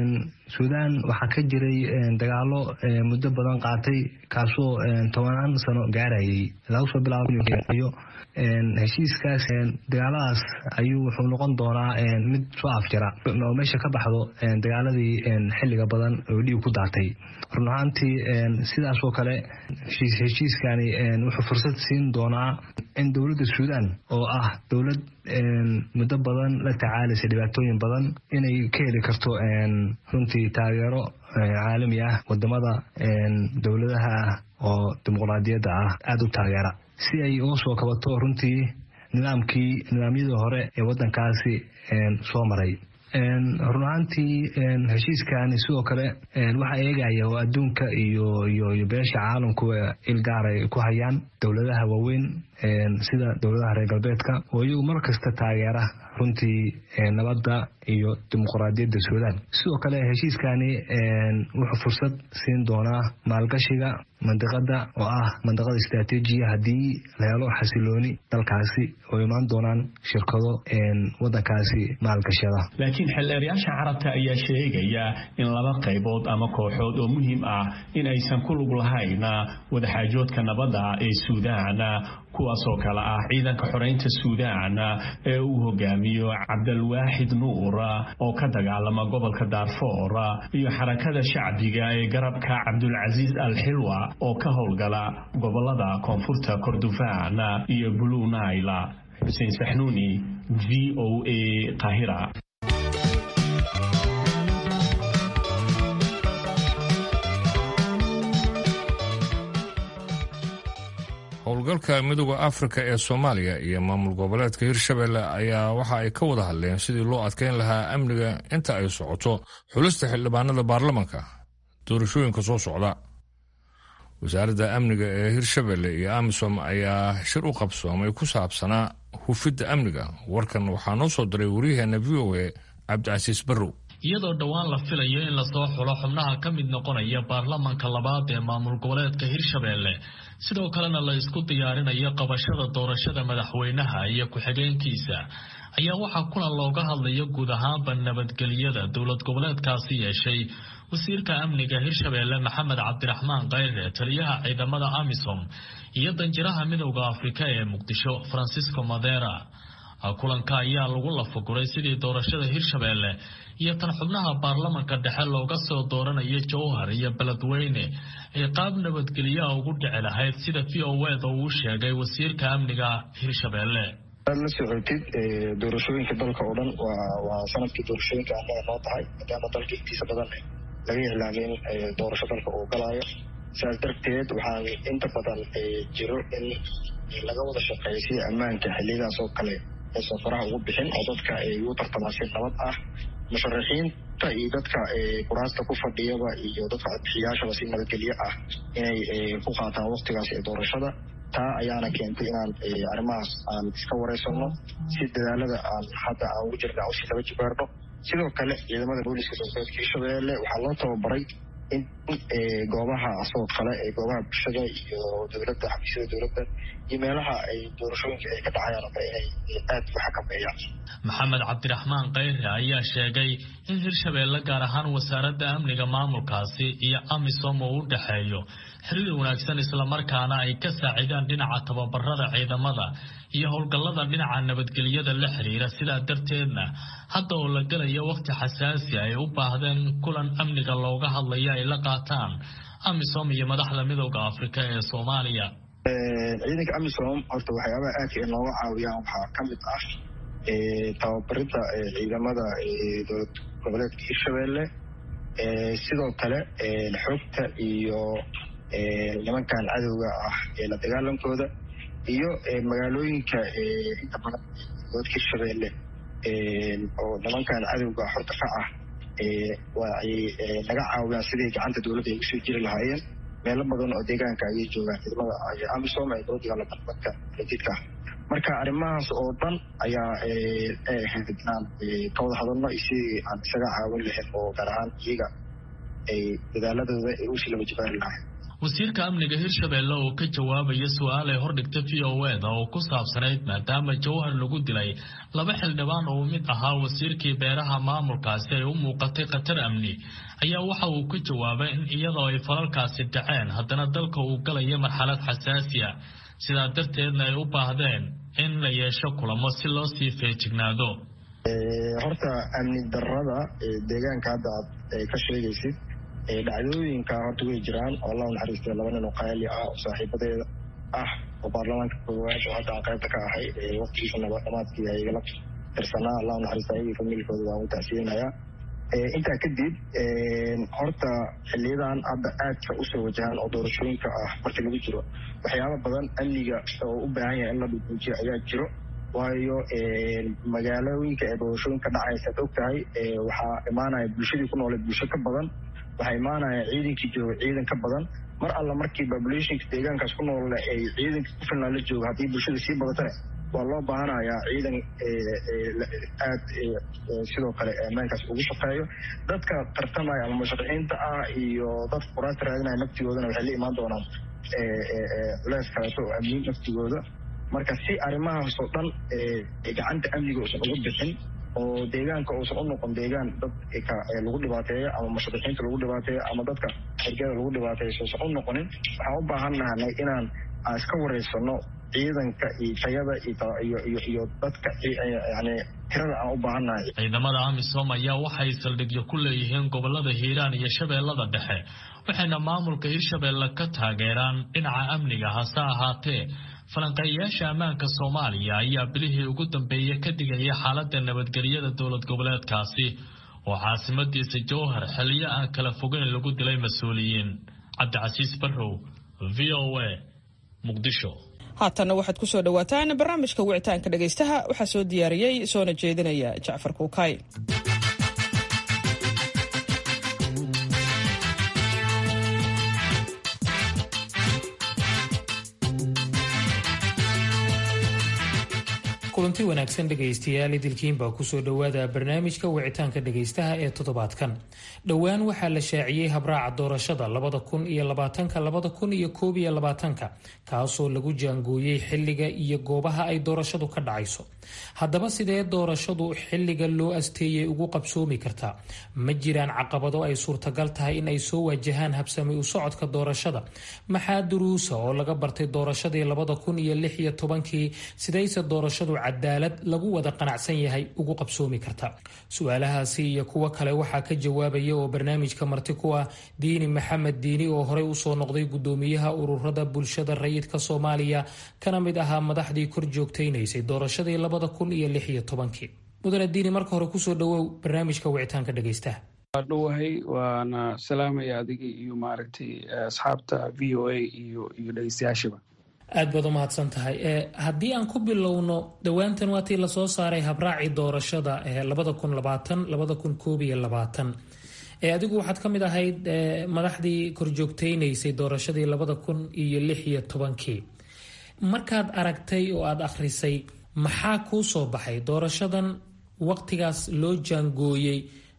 suudaan waxaa ka jiray dagaalo muddo badan qaatay kaasoo tobanaan sano gaarayay laga soo bilaabayo heshiiskaas dagaaladaas ayuu wuxuu noqon doonaa mid soo afjara oo meesha ka baxdo dagaaladii xilliga badan oo dhiig ku daatay run ahaantii sidaasoo kale heshiiskani wuxuu fursad siin doonaa in dowladda suudaan oo ah dowlad muddo badan la tacaalaysa dhibaatooyin badan inay ka heli karto runtii taageero caalami ah wadamada dowladaha oo dimuqraadiyadda ah aada u taageera si ay uga soo kabato runtii nidaamkii nidaamyadii hore ee wadankaasi soo maray run ahaantii heshiiskani sidoo kale waxaa eegaya oo adduunka iyo iyo iyo beesha caalamku ilgaaray ku hayaan dowladaha waaweyn sida dowladaha reer galbeedka oo iyagu mar kasta taageera runtii nabadda iyo dimuqraadiyadda suudaan sidoo kale heshiiskani wuxuu fursad siin doonaa maalgashiga mandiqada oo ah mandiqada istraatiijiya haddii la helo xasilooni dalkaasi oo imaan doonaan shirkado wadankaasi maalgashada laakiin xildheerayaasha carabta ayaa sheegaya in laba qaybood ama kooxood oo muhiim ah in aysan ku lug lahayn wadaxaajoodka nabadda ee suudaan kuwaasoo kale ah ciidanka xoreynta suudaan ee uu hogaamiyo cabdalwaaxid nuur oo ka dagaalama gobolka daarfoor iyo xarakada shacbiga ee garabka cabdulcasiis al xilwa oo ka howlgala gobolada koonfurta kordofaan iyo blue naila xuseen saxnuuni v o a qahira howlgalka midooda afrika ee soomaaliya iyo maamul goboleedka hirshabelle ayaa waxa ay ka wada hadleen sidii loo adkeyn lahaa amniga inta ay socoto xulista xildhibaanada baarlamanka doorashooyinka soo socda wasaaradda amniga ee hirshabelle iyo amisom ayaa shir u qabsoomay ku saabsanaa hufidda amniga warkan waxaa noo soo diray waryaheena v o a cabdicasiis barrow iyadoo dhowaan la filayo in lasoo xulo xubnaha ka mid noqonaya baarlamanka labaad ee maamul goboleedka hirshabelle sidoo kalena la isku diyaarinayo qabashada doorashada madaxweynaha iyo ku-xigeenkiisa ayaa waxaa kulan looga hadlayo guud ahaanba nabadgelyada dowlad goboleedkaasi yeeshay wasiirka amniga hirshabelle maxamed cabdiraxmaan kayre taliyaha ciidamada amisom iyo danjiraha midowda afrika ee muqdisho francisco madera kulanka ayaa lagu lafaguray sidii doorashada hirshabelle iyo tan xubnaha baarlamanka dhexe looga soo dooranayo jowhar iyo beledweyne ay qaab nabadgelyaha ugu dhici lahayd sida v o eda uu sheegay wasiirka amniga hirshabelle aad la socotid doorashooyinka dalka oo dhan waa sanadkii doorashooyinka annaga noo tahay maadaama dalka intiisa badan laga iclaamin doorasho dalka uu galaayo sidaas darteed waxaan inta badan jiro in laga wada shaqeeyo sida ammaanka xiliyadaas oo kale aysan faraha ugu bixin oo dadka ay u tartamaan si nabad ah musharaxiinta iyo dadka kuraasta ku fadhiyaba iyo dadka codbixiyaashaba si nabadgelyo ah inay ku qaataan waktigaas ee doorashada taa ayaana keentay inaan arrimahaas aan iska wareysano si dadaalada aan hadda aan ugu jirna usi daba jibaarno sidoo kale ciidamada booliska dowladeedka hirshabelle waxaa loo tababaray in goobaha asoo kale ee goobaha bulshada iyo dowladda xafiisyada dowladda iyo meelaha ay doorashooyinka ay ka dhacayaan oo kale inay aad u xakameeyaan maxamed cabdiraxmaan kayre ayaa sheegay in hirshabelle gaar ahaan wasaaradda amniga maamulkaasi iyo amisom uu u dhexeeyo xiriir wanaagsan islamarkaana ay ka saacidaan dhinaca tababarada ciidamada iyo howlgallada dhinaca nabadgelyada la xiriira sidaa darteedna hadda oo la gelayo wakhti xasaasi ay u baahdeen kulan amniga looga hadlayo ay la qaataan amisom iyo madaxda midowda afrika ee soomaaliya ciidanka amisom horta waxyaabaha aadka ay nooga caawiyaan waxaa ka mid ah tababaridda ciidamada dowlad goboleedka hirshabelle sidoo kale xogta iyo nimankan cadowga ah ee la dagaalankooda iyo magaalooyinka inta badan gobolka hirshabelle oo nimankan cadowga horta ka ah waay naga caawiyaan sidii gacanta dowladda ay usoo jiri lahaayeen meelo badan oo deegaanka ayay joogaan ciidamada amisom ee dowladda gaalabadka jidka marka arrimahaas oo dhan ayaa ahayd inaan ka wada hadalno sidii aan isaga caawin lahayn oo gaar ahaan iyaga ay dadaaladooda ay usii laba jibaari lahayn wasiirka amniga hirshabelle oo ka jawaabaya su-aal ay hordhigta v o eda oo ku saabsanayd maadaama jowhar lagu dilay laba xildhibaan oo mid ahaa wasiirkii beeraha maamulkaasi ay u muuqatay khatar amni ayaa waxa uu ka jawaabay in iyadoo ay falalkaasi dhaceen haddana dalka uu galayo marxalad xasaasiya sidaa darteedna ay u baahdeen in la yeesho kulamo si loo sii feejignaado horta amni darada deegaanka hadda aad ka sheegaysid dhacdooyinka horta way jiraan oo allah naxariistay laba nin oo qaali ah oo saaxiibadeeda ah oo baarlamaanka koowaad oo hadda aan qaybta ka ahay waqtigiisa nabadamaadkii ay igala tirsanaa allah naxariista ayagii familkooda waan u tacsiyeynayaa intaa kadib horta xiliyadan hadda aadka usoo wajahan oo doorashooyinka ah markii lagu jiro waxyaaba badan amniga oo u baahan yahay in la dhuguujiyo ayaa jiro waayo magaalooyinka ee doorashooyinka dhacaysaad og tahay waxaa imaanaya bulshadii ku nooleed bulsho ka badan waxaa imaanaya ciidankii jooga ciidan ka badan mar alla markii populationka deegaankaas ku nool ay ciidanka ku filnaan la jooga haddii bulshada sii badatane waa loo baahanayaa ciidan aad sidoo kale ammaankaas ugu shaqeeyo dadka tartamaya ama musharaxiinta ah iyo dadka quraanta raadinaya naftigoodana waxay la imaan doonaan culeys kaleeto oo amniin naftigooda marka si arrimahaas oo dhan gacanta amniga uusan uga bixin oo deegaanka uusan u noqon deegaan dadka lagu dhibaateeyo ama musharaxiinta lagu dhibaateeyo ama dadka xergada lagu dhibaateeyo uusan u noqonin waxaan u baahan nahanay inaan aan iska wareysano ciidanka iyo tayada iyo dadka yani tirada aan u baahannahay ciidamada amisom ayaa waxay saldhigyo ku leeyihiin gobolada hiiraan iyo shabeellada dhexe waxayna maamulka hirshabeelle ka taageeraan dhinaca amniga hase ahaatee falanqeeyayaasha ammaanka soomaaliya ayaa bilihii ugu dambeeyey ka digaya xaaladda nabadgelyada dowlad goboleedkaasi oo caasimadiisa jowhar xiliyo aan kala fogeyn lagu dilay mas-uuliyiin cabdicasiis barrow v o a muqdisho haatanna waxaad ku soo dhowaataan barnaamijka wicitaanka dhegaystaha waxaa soo diyaariyey soona jeedinaya jacfar kuukaay kulanti wanaagsan dhegaystayaal idilkiinbaa kusoo dhowaada barnaamijka wicitaanka dhegaystaha ee toddobaadkan dhowaan waxaa la shaaciyey habraaca doorashada labada kun iyo labaatanka labada kun iyo koob iyo labaatanka kaasoo lagu jaangooyey xilliga iyo goobaha ay doorashadu ka dhacayso haddaba sidee doorashadu xilliga loo asteeyey ugu qabsoomi kartaa ma jiraan caqabado ay suurtagal tahay in ay soo waajahaan habsami u socodka doorashada maxaa duruusa oo laga bartay doorashadii labada kun iyo lix iyo tobankii sidayse doorashadu cadaalad lagu wada qanacsan yahay ugu qabsoomi karta su-aalahaasi iyo kuwo kale waxaa ka jawaabaya oo barnaamijka marti ku ah diini maxamed diini oo horey usoo noqday gudoomiyaha ururada bulshada rayidka soomaaliya kana mid ahaa madaxdii kor joogtaynaysay doorashadii labada kun iyo lix iyo tobankii mudane diini marka hore kusoo dhawow barnaamijka wicitaanka dhegaystaha waa dhowahay waana salaamaya adiga iyo maaragtay asxaabta v o a iyo iyo dhegeystayaashiba aad baad u mahadsan tahay haddii aan ku bilowno dhowaantan waatii lasoo saaray habraacii doorashada labada kun labaatan labada kun koob iyo labaatan adigu waxaad ka mid ahayd madaxdii korjoogtaynaysay doorashadii labada kun iyo lix iyo tobankii markaad aragtay oo aada akhrisay maxaa kuu soo baxay doorashadan waqtigaas loo jaangooyey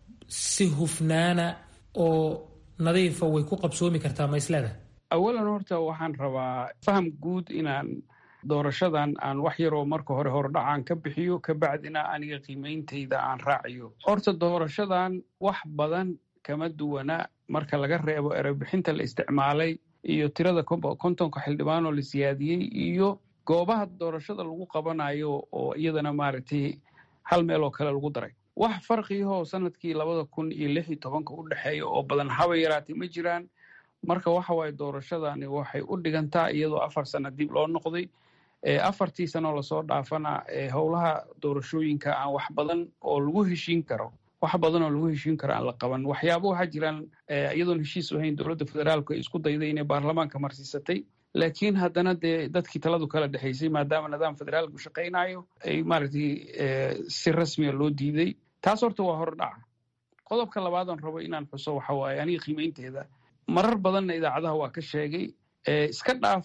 si hufnaana oo nadiifa way ku qabsoomi kartaa ma isleda awalan horta waxaan rabaa faham guud inaan doorashadan aan wax yaroo marka hore hordhacaan ka bixiyo kabacdina aniga qiimeyntayda aan raaciyo horta doorashadan wax badan kama duwana marka laga reebo erebixinta la isticmaalay iyo tirada kontonka xildhibaan oo la siyaadiyey iyo goobaha doorashada lagu qabanayo oo iyadana maaragtay hal meel oo kale lagu daray wax farqiyahoo sanadkii labada kun iyo lix iyo tobanka u dhexeeya oo badan haba yaraatay ma jiraan marka waxa waaye doorashadani waxay u dhigantaa iyadoo afar sano dib loo noqday afartii sanoo lasoo dhaafana howlaha doorashooyinka aan wax badan oo lagu heshiin karo wax badan oo lagu heshiin karo aan la qaban waxyaaba waxaa jiraan iyadoon heshiis ahayn dowladda federaalku ay isku dayday inay baarlamaanka marsiisatay laakiin haddana dee dadkii taladu kala dhexaysay maadaama nidaam federaalku shaqaynayo ay maaragtay si rasmiya loo diiday taas horta waa hordhaca qodobka labaadon rabo inaan xuso waxa waaye aniga qiimeynteeda marar badanna idaacadaha waa ka sheegay iska dhaaf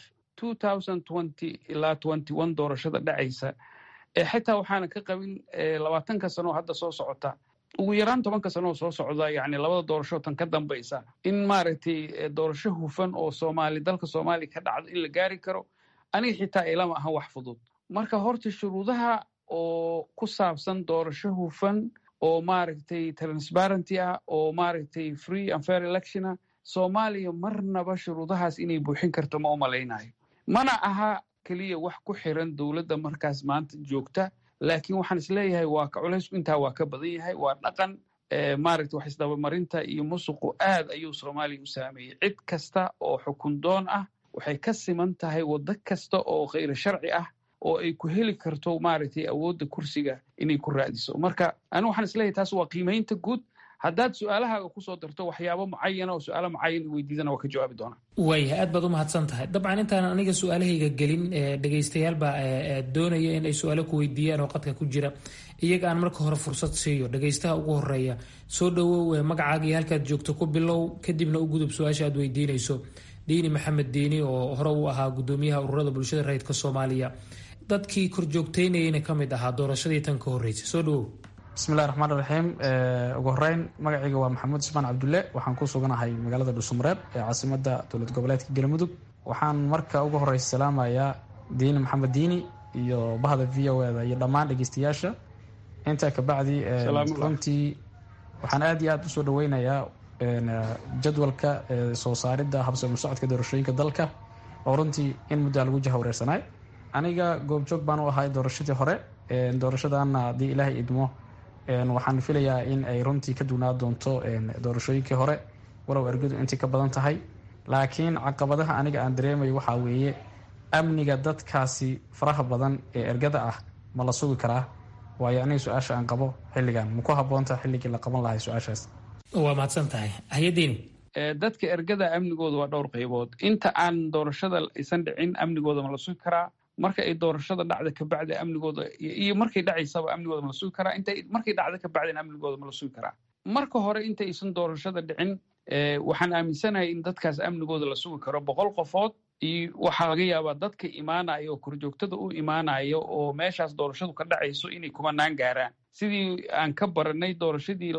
ilaa doorashada dhacaysa xitaa waxaana ka qabin labaatanka sanoo hadda soo socota ugu yaraan tobanka sanoo soo socda yani labada doorasho tan ka dambaysa in maaragtay doorasho hufan oo soomaali dalka soomaaliya ka dhacdo in la gaari karo aniga xitaa ilama ahan wax fudud marka horta shuruudaha oo ku saabsan doorasho hufan oo maaragtay transparenty ah oo maaragtay free and fair electiona soomaaliya marnaba shuruudahaas inay buuxin karto ma u malaynayo mana aha keliya wax ku xiran dowladda markaas maanta joogta laakiin waxaan isleeyahay waa ka culaysku intaa waa ka badan yahay waa dhaqan maaragta wax isdabamarinta iyo musuqu aad ayuu soomaaliya u saameeyey cid kasta oo xukun doon ah waxay ka siman tahay waddo kasta oo khayra sharci ah oo ay ku heli karto maaragtay awoodda kursiga inay ku raadiso marka anigu waxaan isleeyahay taas waa qiimaynta guud haddaad su-aalahaaga kusoo darto waxyaabo mucayana oo su-aalo mucayan weydiidana waa ka jawaabi doonaa waaya aad baad u mahadsan tahay dabcan intaan aniga su-aalahayga gelin dhegaystayaal baa doonaya in ay su-aalo ku weydiiyaan oo qadka ku jira iyaga aan marka hore fursad siiyo dhegaystaha ugu horeeya soo dhawow magacaaga iyo halkaad joogto ku bilow kadibna u gudub su-aasha aad weydiinayso diini maxamed diini oo hore u ahaa gudoomiyaha ururada bulshada rayidka soomaaliya dadkii korjoogteynayana ka mid ahaa doorashadii tan ka horreysay soo dhawow bismillahi raxmaan raxiim ugu horeyn magacayga waa maxamuud ismaan cabdulle waxaan ku suganahay magaalada dhuusamareeb ee caasimada dowlad goboleedka galmudug waxaan marka ugu horeysa salaamayaa diini maxamed diini iyo bahda v o eda iyo dhammaan dhegeystayaasha intaa kabacdi runtii waxaan aad iyo aad usoo dhaweynayaa jadwalka soo saaridda habsami socodka doorashooyinka dalka oo runtii in muddaa lagu jahawareersanaay aniga goobjoog baan u ahay doorashadii hore doorashadana haddii ilaahay idmo waxaan filayaa in ay runtii ka dugnaa doonto doorashooyinkii hore walow ergadu intii ka badan tahay laakiin caqabadaha aniga aan dareemayo waxaa weeye amniga dadkaasi faraha badan ee ergada ah ma la sugi karaa waayo aniga su-aasha aan qabo xilligan ma ku haboonta xilligii la qaban lahay su-aashaas waa mahadsan tahay hayadiini dadka ergada amnigooda waa dhowr qaybood inta aan doorashada aysan dhicin amnigooda ma la sugi karaa marka ay doorashada dhacda kabacdi amnigooda iyo markay dhacaysaba amnigooda ma la sugi karaa inta markay dhacda kabacdina amnigooda ma la sugi karaa marka hore intaysan doorashada dhicin waxaan aaminsanahay in dadkaas amnigooda la sugi karo boqol qofood iyo waxaa laga yaabaa dadka imaanaya oo korjoogtada u imaanaya oo meeshaas doorashadu ka dhacayso inay kumanaan gaaraan sidii aan ka baranay doorashadii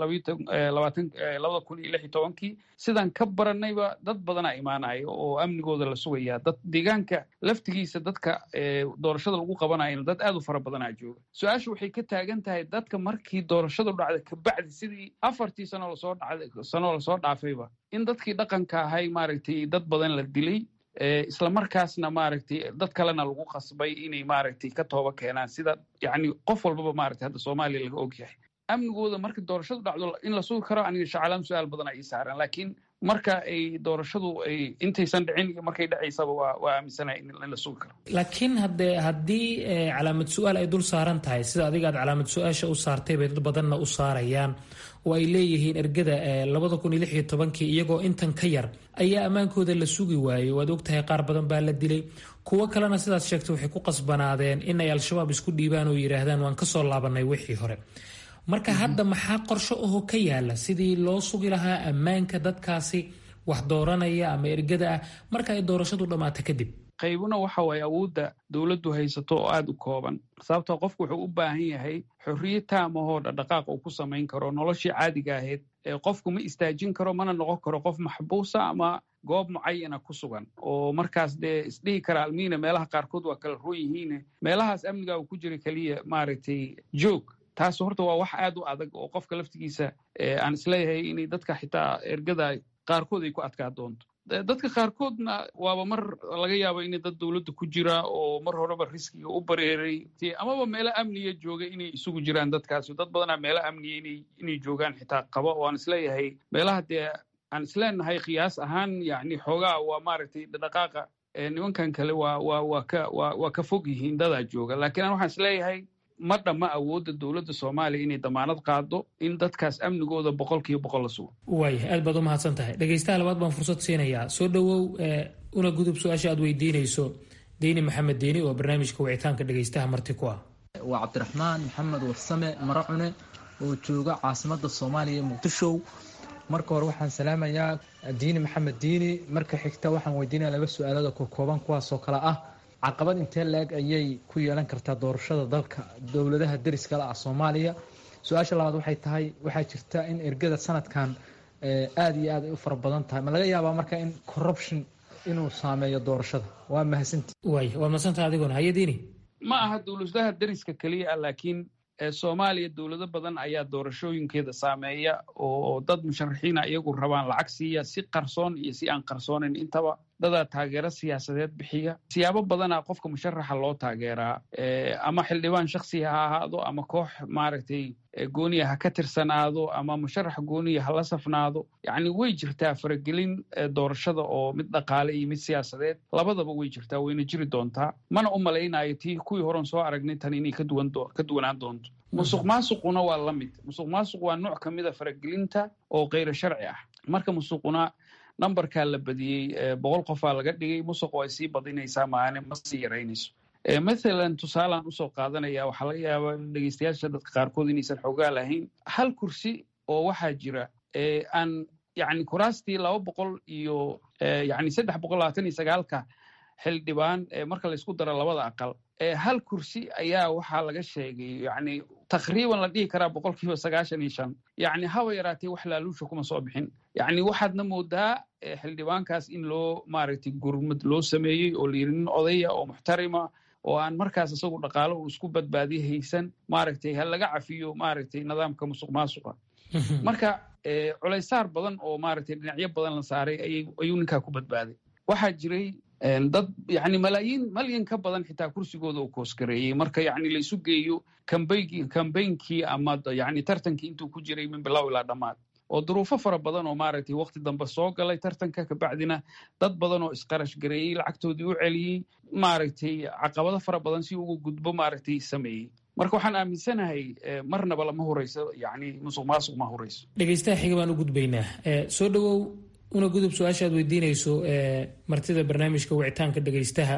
labada kun iyo lix iyo tobankii sidaan ka baranayba dad badanaa imaanaya oo amnigooda la sugaya dad deegaanka laftigiisa dadka doorashada lagu qabanayana dad aad u fara badanaa jooga su-aasha waxay ka taagan tahay dadka markii doorashadu dhacda kabacdi sidii afartii sano lasoo dhacday sano lasoo dhaafayba in dadkii dhaqanka ahay maaragtay dad badan la dilay isla markaasna maaragtay dad kalena lagu qasbay inay maaragtay ka tooba keenaan sida yani qof walbaba maaragtay hadda soomaaliya laga og yahay amnigooda marka doorashadu dhacdo in la sugi karo aniga shacalaam su-aal badan ay saaran laakiin marka ay doorashadu ay intaysan dhicin iyo markay dhacaysaba waa waa aaminsanahay in la sugi karo laakiin hadde haddii calaamad su-aal ay dul saaran tahay sida adiga aad calaamad su-aasha u saartay bay dad badanna u saarayaan oo ay leeyihiin ergada labada kun iyo lix iyo tobankii iyagoo intan ka yar ayaa ammaankooda la sugi waayey waad ogtahay qaar badan baa la dilay kuwo kalena sidaad sheegtay waxay ku qasbanaadeen in ay al-shabaab isku dhiibaan oo yidhaahdaan waan kasoo laabanay wixii hore marka hadda maxaa qorsho aho ka yaala sidii loo sugi lahaa ammaanka dadkaasi wax dooranaya ama ergada ah marka ay doorashadu dhammaato kadib qaybuna waxa waaye awoodda dowladdu haysato oo aada u kooban sababtoo qofku wuxuu u baahan yahay xorriye taamahoo dhaqdhaqaaq uu ku samayn karo noloshii caadiga ahayd ee qofku ma istaajin karo mana noqon karo qof maxbuusa ama goob mucayana ku sugan oo markaas dee isdhihi kara almiina meelaha qaarkood waa kala roon yihiine meelahaas amniga uu ku jira keliya maaragtay joog taas horta waa wax aad u adag oo qofka laftigiisa aan isleeyahay inay dadka xitaa ergada qaarkood ay ku adkaa doonto dadka qaarkoodna waaba mar laga yaabo inay dad dowladda ku jira oo mar horeba riskiga u bareeray amaba meelo amniya jooga inay isugu jiraan dadkaasi dad badanaa meelo amniya inay joogaan xitaa qaba oo aan isleeyahay meelaha dee aan isleenahay qiyaas ahaan yani xoogaa waa maaragtay dhaqaaqa nimankan kale waa waa waa ka waa waa ka fog yihiin dadaa jooga laakiin aan waxaan isleeyahay ma dhamma awoodda dowladda soomaaliya inay damaanad qaado in dadkaas amnigooda boqol kiiba boqol la sugo waaya aad baad u mahadsan tahay dhegaystaha labaad baan fursad siinayaa soo dhowow una gudub su-aasha aad weydiinayso deyni maxamed deyni oo barnaamijka wicitaanka dhegaystaha marti ku ah waa cabdiraxmaan maxamed warsame maracune oo jooga caasimada soomaaliya muqdisho marka hore waxaan salaamayaa diini maxamed diini marka xigta waxaan weydiinaya laba su-aalada kokooban kuwaasoo kale ah caqabad intee la-eg ayay ku yeelan kartaa doorashada dalka dowladaha deriskale ah soomaaliya su-aasha labaad waxay tahay waxaa jirta in ergada sanadkan aada iyo aad ay u fara badan tahay ma laga yaabaa marka in corruption inuu saameeyo doorashada waa mahadsanti waay waa mahadsantaha adiguna hayadiini ma aha dowladaha deriska keliya ah laakiin soomaaliya dowlado badan ayaa doorashooyinkeeda saameeya oo dad musharaxiina iyagu rabaan lacag siiya si qarsoon iyo si aan qarsoonayn intaba dadaa taageero siyaasadeed bixiya siyaabo badana qofka musharaxa loo taageeraa ama xildhibaan shaksiya ha ahaado ama koox maaragtay gooniya ha ka tirsanaado ama musharax gooniya ha la safnaado yacni way jirtaa faragelin doorashada oo mid dhaqaale iyo mid siyaasadeed labadaba way jirtaa wayna jiri doontaa mana u malaynayo tii kuwii horen soo aragnay tan inay ka duwanaan doonto musuq maasuquna waa la mid musuq maasuq waa nooc ka mida faragelinta oo kayro sharci ah marka musuquna numberkaa la badiyey boqol qofaa laga dhigay musuqu ay sii badinaysaa maane ma sii yaraynayso mathalan tusaalaan usoo qaadanaya waxaa laga yaabaa dhegeystayaasha dadka qaarkood inaysan xoogaa lahayn hal kursi oo waxaa jira aan yani kuraastii laba boqol iyo yani saddex boqol labaatan iyo sagaalka xildhibaan marka laysku daro labada aqal hal kursi ayaa waxaa laga sheegay yani takriiban la dhihi karaa boqol kiiba sagaashan iyo shan yani haba yaraatee wax laaluusha kuma soo bixin yani waxaadna moodaa xildhibaankaas in loo maaragtay gurmad loo sameeyey oo layiri nin odaya oo muxtarima oo aan markaas isagu dhaqaalo uu isku badbaadiye haysan maaragtay ha laga cafiyo maaragtay nidaamka musuq maasuqa marka culaysaar badan oo maaragtay dhinacyo badan la saaray ayuu ninkaa ku badbaaday waxaa jiray dad yani malaayiin malyan ka badan xitaa kursigooda uu koosgareeyey marka yani laysu geeyo kambeynkii ama yani tartankii intuu ku jiray min bilow ilaa dhammaad oo duruufo fara badan oo maaragtay waqti dambe soo galay tartanka kabacdina dad badan oo isqarash gareeyey lacagtoodii u celiyey maaragtay caqabado fara badan si uga gudbo maaragtay sameeyey marka waxaan aaminsanahay marnaba lama horeyso yani musuq maasuq ma horeyso dhegeystaha xiga baan u gudbaynaa soo dhowow una gudub su-aasha aad weydiinayso martida barnaamijka wicitaanka dhegeystaha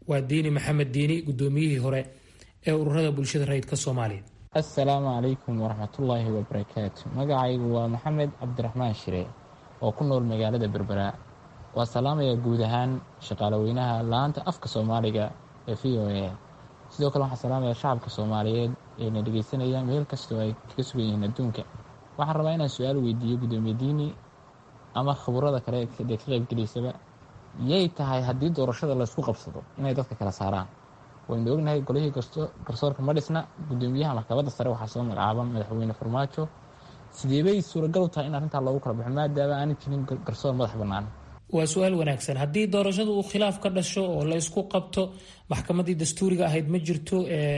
waa diini maxamed diini gudoomiyihii hore ee ururada bulshada rayidka soomaaliya assalaamu calaykum waraxmatullaahi wabarakaatu magacaygu waa maxamed cabdiraxmaan shire oo ku nool magaalada berbera waa salaamaya guud ahaan shaqaalaweynaha la-aanta afka soomaaliga ee v o a sidoo kale waxaan salaamaya shacabka soomaaliyeed ee na dhegeysanaya meel kastoo ay kaga sugan yihiin adduunka waxaan rabaa inaan su-aal weydiiyo gudoomiye diini ama khaburada kale dee ka qaybgelaysaba yay tahay haddii doorashada laysku qabsado inay dadka kala saaraan waynu ognahay golihii garsoorka ma dhisna gudoomiyaha maxkamadda sare waxaa soo magacaaba madaxweyne farmaajo sideebay suuragal u tahay in arrintaa loogu kala baxo maadaama aanay jirin garsoor madax bannaan waa su-aal wanaagsan haddii doorashadu uu khilaaf ka dhasho oo la ysku qabto maxkamaddii dastuuriga ahayd ma jirto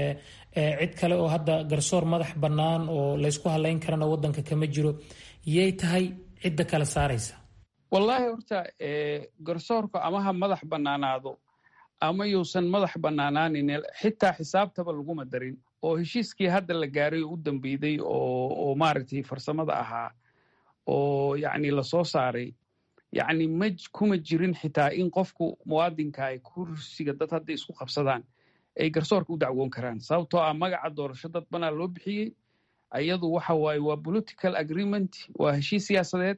cid kale oo hadda garsoor madax bannaan oo laysku halayn karana wadanka kama jiro yay tahay cidda kala saaraysa wallaahi horta garsoorka ama ha madax bannaanaado ama yuusan madax bannaanaanin xitaa xisaabtaba laguma darin oo heshiiskii hadda la gaaray oo u dambeyday oo maaragtay farsamada ahaa oo yacni lasoo saaray yacni ma kuma jirin xitaa in qofku muwaadinka ay kursiga dad hadday isku qabsadaan ay garsoorka u dacwoon karaan sababtoo ah magaca doorasho dad banaa loo bixiyey ayadu waxa waaye waa political agreement waa heshiis siyaasadeed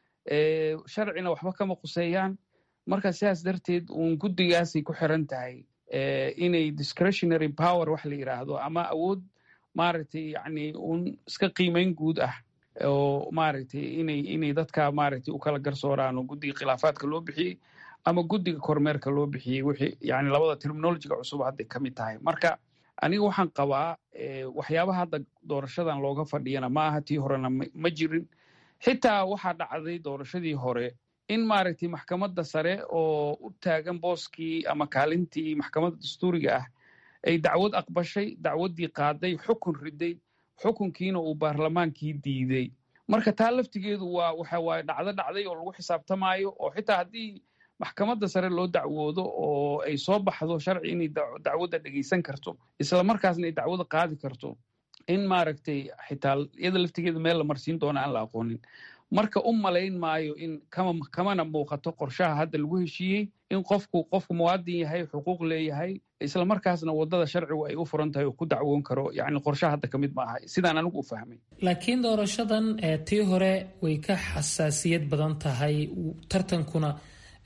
sharcina waxba kama quseeyaan marka sidaas darteed uun guddigaasay ku xiran tahay inay discretionary power wax la yidhaahdo ama awood maaragtay yacni uun iska qiimayn guud ah oo maaragtay inay inay dadka maaragtay u kala garsooraan oo guddiga khilaafaadka loo bixiyey ama guddiga kormeerka loo bixiyey wixii yani labada terminolojiga cusub hadday ka mid tahay marka aniga waxaan qabaa waxyaabaha hadda doorashadan looga fadhiyana ma aha tii horena ma jirin xitaa waxaa dhacday doorashadii hore in maaragtay maxkamadda sare oo u taagan booskii ama kaalintii maxkamadda dastuuriga ah ay dacwad aqbashay dacwaddii qaaday xukun riday xukunkiina uu baarlamaankii diiday marka taa laftigeedu waa waxa waaye dhacdo dhacday oo lagu xisaabtamaayo oo xitaa haddii maxkamadda sare loo dacwoodo oo ay soo baxdo sharci inay dacwadda dhegeysan karto isla markaasna ay dacwada qaadi karto in maaragtay xitaa iyada laftigeeda meel la marsiin doona aan la aqoonin marka u malayn maayo in kamana muuqato qorshaha hadda lagu heshiiyey in qofku qofku muwaadin yahay xuquuq leeyahay isla markaasna wadada sharcigu ay u furan tahay oo ku dacwoon karo yani qorshaha hadda ka mid maaha sidaan anigu u fahmay laakiin doorashadan tii hore way ka xasaasiyad badan tahay tartankuna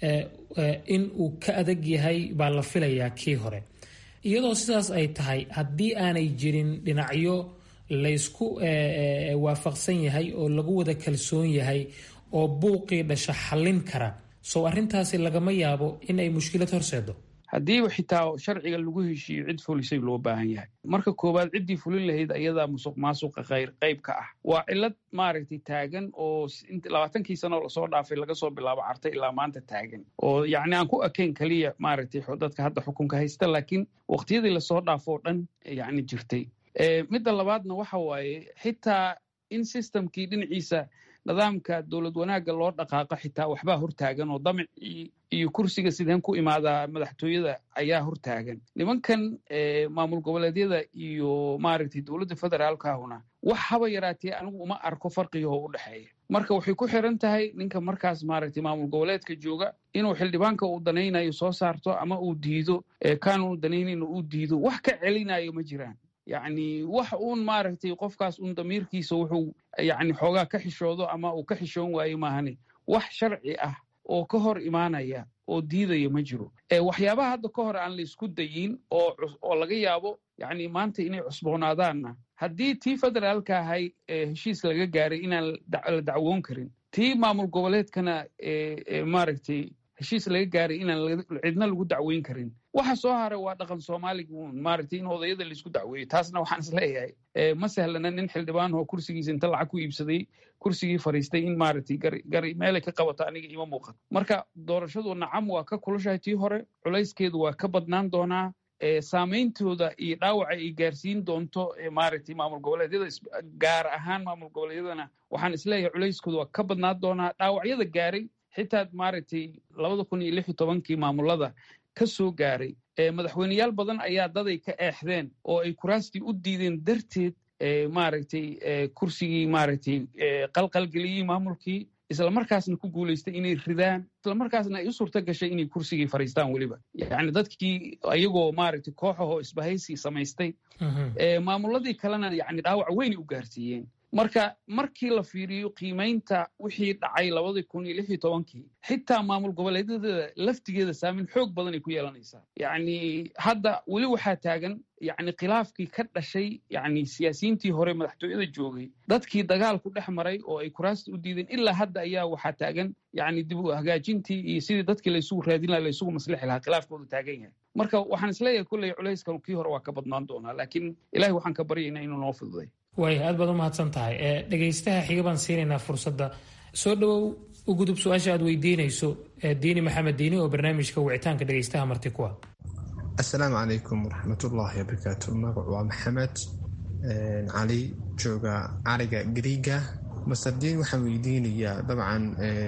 in uu ka adag yahay baa la filayaa kii hore iyadoo sidaas ay tahay haddii aanay jirin dhinacyo laysku waafaqsan yahay oo lagu wada kalsoon yahay oo buuqii dhasha xallin kara sow arrintaasi lagama yaabo in ay mushkilad horseedo haddiiba xitaa sharciga lagu heshiiyo cid fulisay loo baahan yahay marka koowaad ciddii fulin lahayd ayadaa musuq maasuqa khayr qayb ka ah waa cilad maaragtay taagan oo labaatankii sanoo lasoo dhaafay laga soo bilaabo carta ilaa maanta taagan oo yacni aan ku ekayn keliya maaragtay dadka hadda xukunka haysta laakiin waqtiyadii lasoo dhaafo oo dhan yacni jirtay midda labaadna waxa waaye xitaa in systemkii dhinaciisa nidaamka dowlad wanaagga loo dhaqaaqo xitaa waxbaa hortaagan oo damicii iyo kursiga sideen ku imaadaa madaxtooyada ayaa hortaagan nimankan maamul goboleedyada iyo maaragtay dowladda federaalkahuna wax haba yaraatee anigu uma arko farqigoo u dhexeeya marka waxay ku xiran tahay ninka markaas maaragtay maamul goboleedka jooga inuu xildhibaanka uu danaynayo soo saarto ama uu diido kaanuu danaynayn uu diido wax ka celinayo ma jiraan yacni wax uun maaragtay qofkaas uun damiirkiisa wuxuu yacni xoogaa ka xishoodo ama uu ka xishoon waayo maahane wax sharci ah oo ka hor imaanaya oo diidaya ma jiro waxyaabaha hadda ka hor aan la isku dayin oo oo laga yaabo yacni maanta inay cusboonaadaanna haddii tii federaalka ahay heshiis laga gaaray inaan la dacwoon karin tii maamul goboleedkana maaragtay heshiis laga gaaray inaan cidna lagu dacweyn karin waxa soo haray waa dhaqan soomaaliga uun maaragtay in odayada laisku dacweeyo taasna waxaan is leeyahay ma sahlana nin xildhibaan oo kursigiisa inta lacag ku iibsaday kursigii fariistay in maaragtay gari meelay ka qabato aniga ima muuqato marka doorashadu nacam waa ka kulushahay tii hore culayskeedu waa ka badnaan doonaa saameyntooda iyo dhaawaca ay gaarsiin doonto maaragtay maamul goboleedyada gaar ahaan maamul goboleedyadana waxaan isleeyahay culayskooda waa ka badnaan doonaa dhaawacyada gaaray xitaa maaragtay labada kun iyo lix iyo tobankii maamulada ka soo gaaray madaxweyneyaal badan ayaa daday ka eexdeen oo ay kuraastii u diideen darteed maaragtay kursigii maaragtay qalqalgeliyey maamulkii islamarkaasna ku guulaystay inay ridaan islamarkaasna ay u suurto gashay inay kursigii fariistaan weliba yacni dadkii iyagoo maaragtay kooxahoo isbahaysi samaystay maamuladii kalena yacni dhaawac weynay u gaarsiiyeen marka markii la fiiriyo qiimaynta wixii dhacay labadii kun iyo lix iyo tobankii xitaa maamul goboleedyada laftigeeda saameyn xoog badan ay ku yeelanaysaa yacni hadda weli waxaa taagan yacni khilaafkii ka dhashay yacni siyaasiyiintii hore madaxtooyada joogay dadkii dagaalku dhex maray oo ay kuraasta u diideen ilaa hadda ayaa waxaa taagan yacni dib u hagaajintii iyo sidii dadkii laysugu raadin laha laysugu maslixi lahaa khilaafkoodu taagan yahay marka waxaan isleeyahay kolley culayskan kii hore waa ka badnaan doonaa laakiin ilahay waxaan ka baryaynaa inuu noo fududay waaya aad baad u mahadsan tahay dhegaystaha xiga baan siinaynaa fursadda soo dhowow u gudub su-aasha aad weydiinayso diini maxamed diini oo barnaamijka wicitaanka dhegaystaha marti kuwa assalaamu calaykum waraxmatullaahi wabarakaatu magacu waa maxamed cali jooga cariga gariiga master diin waxaan weydiinayaa dabcan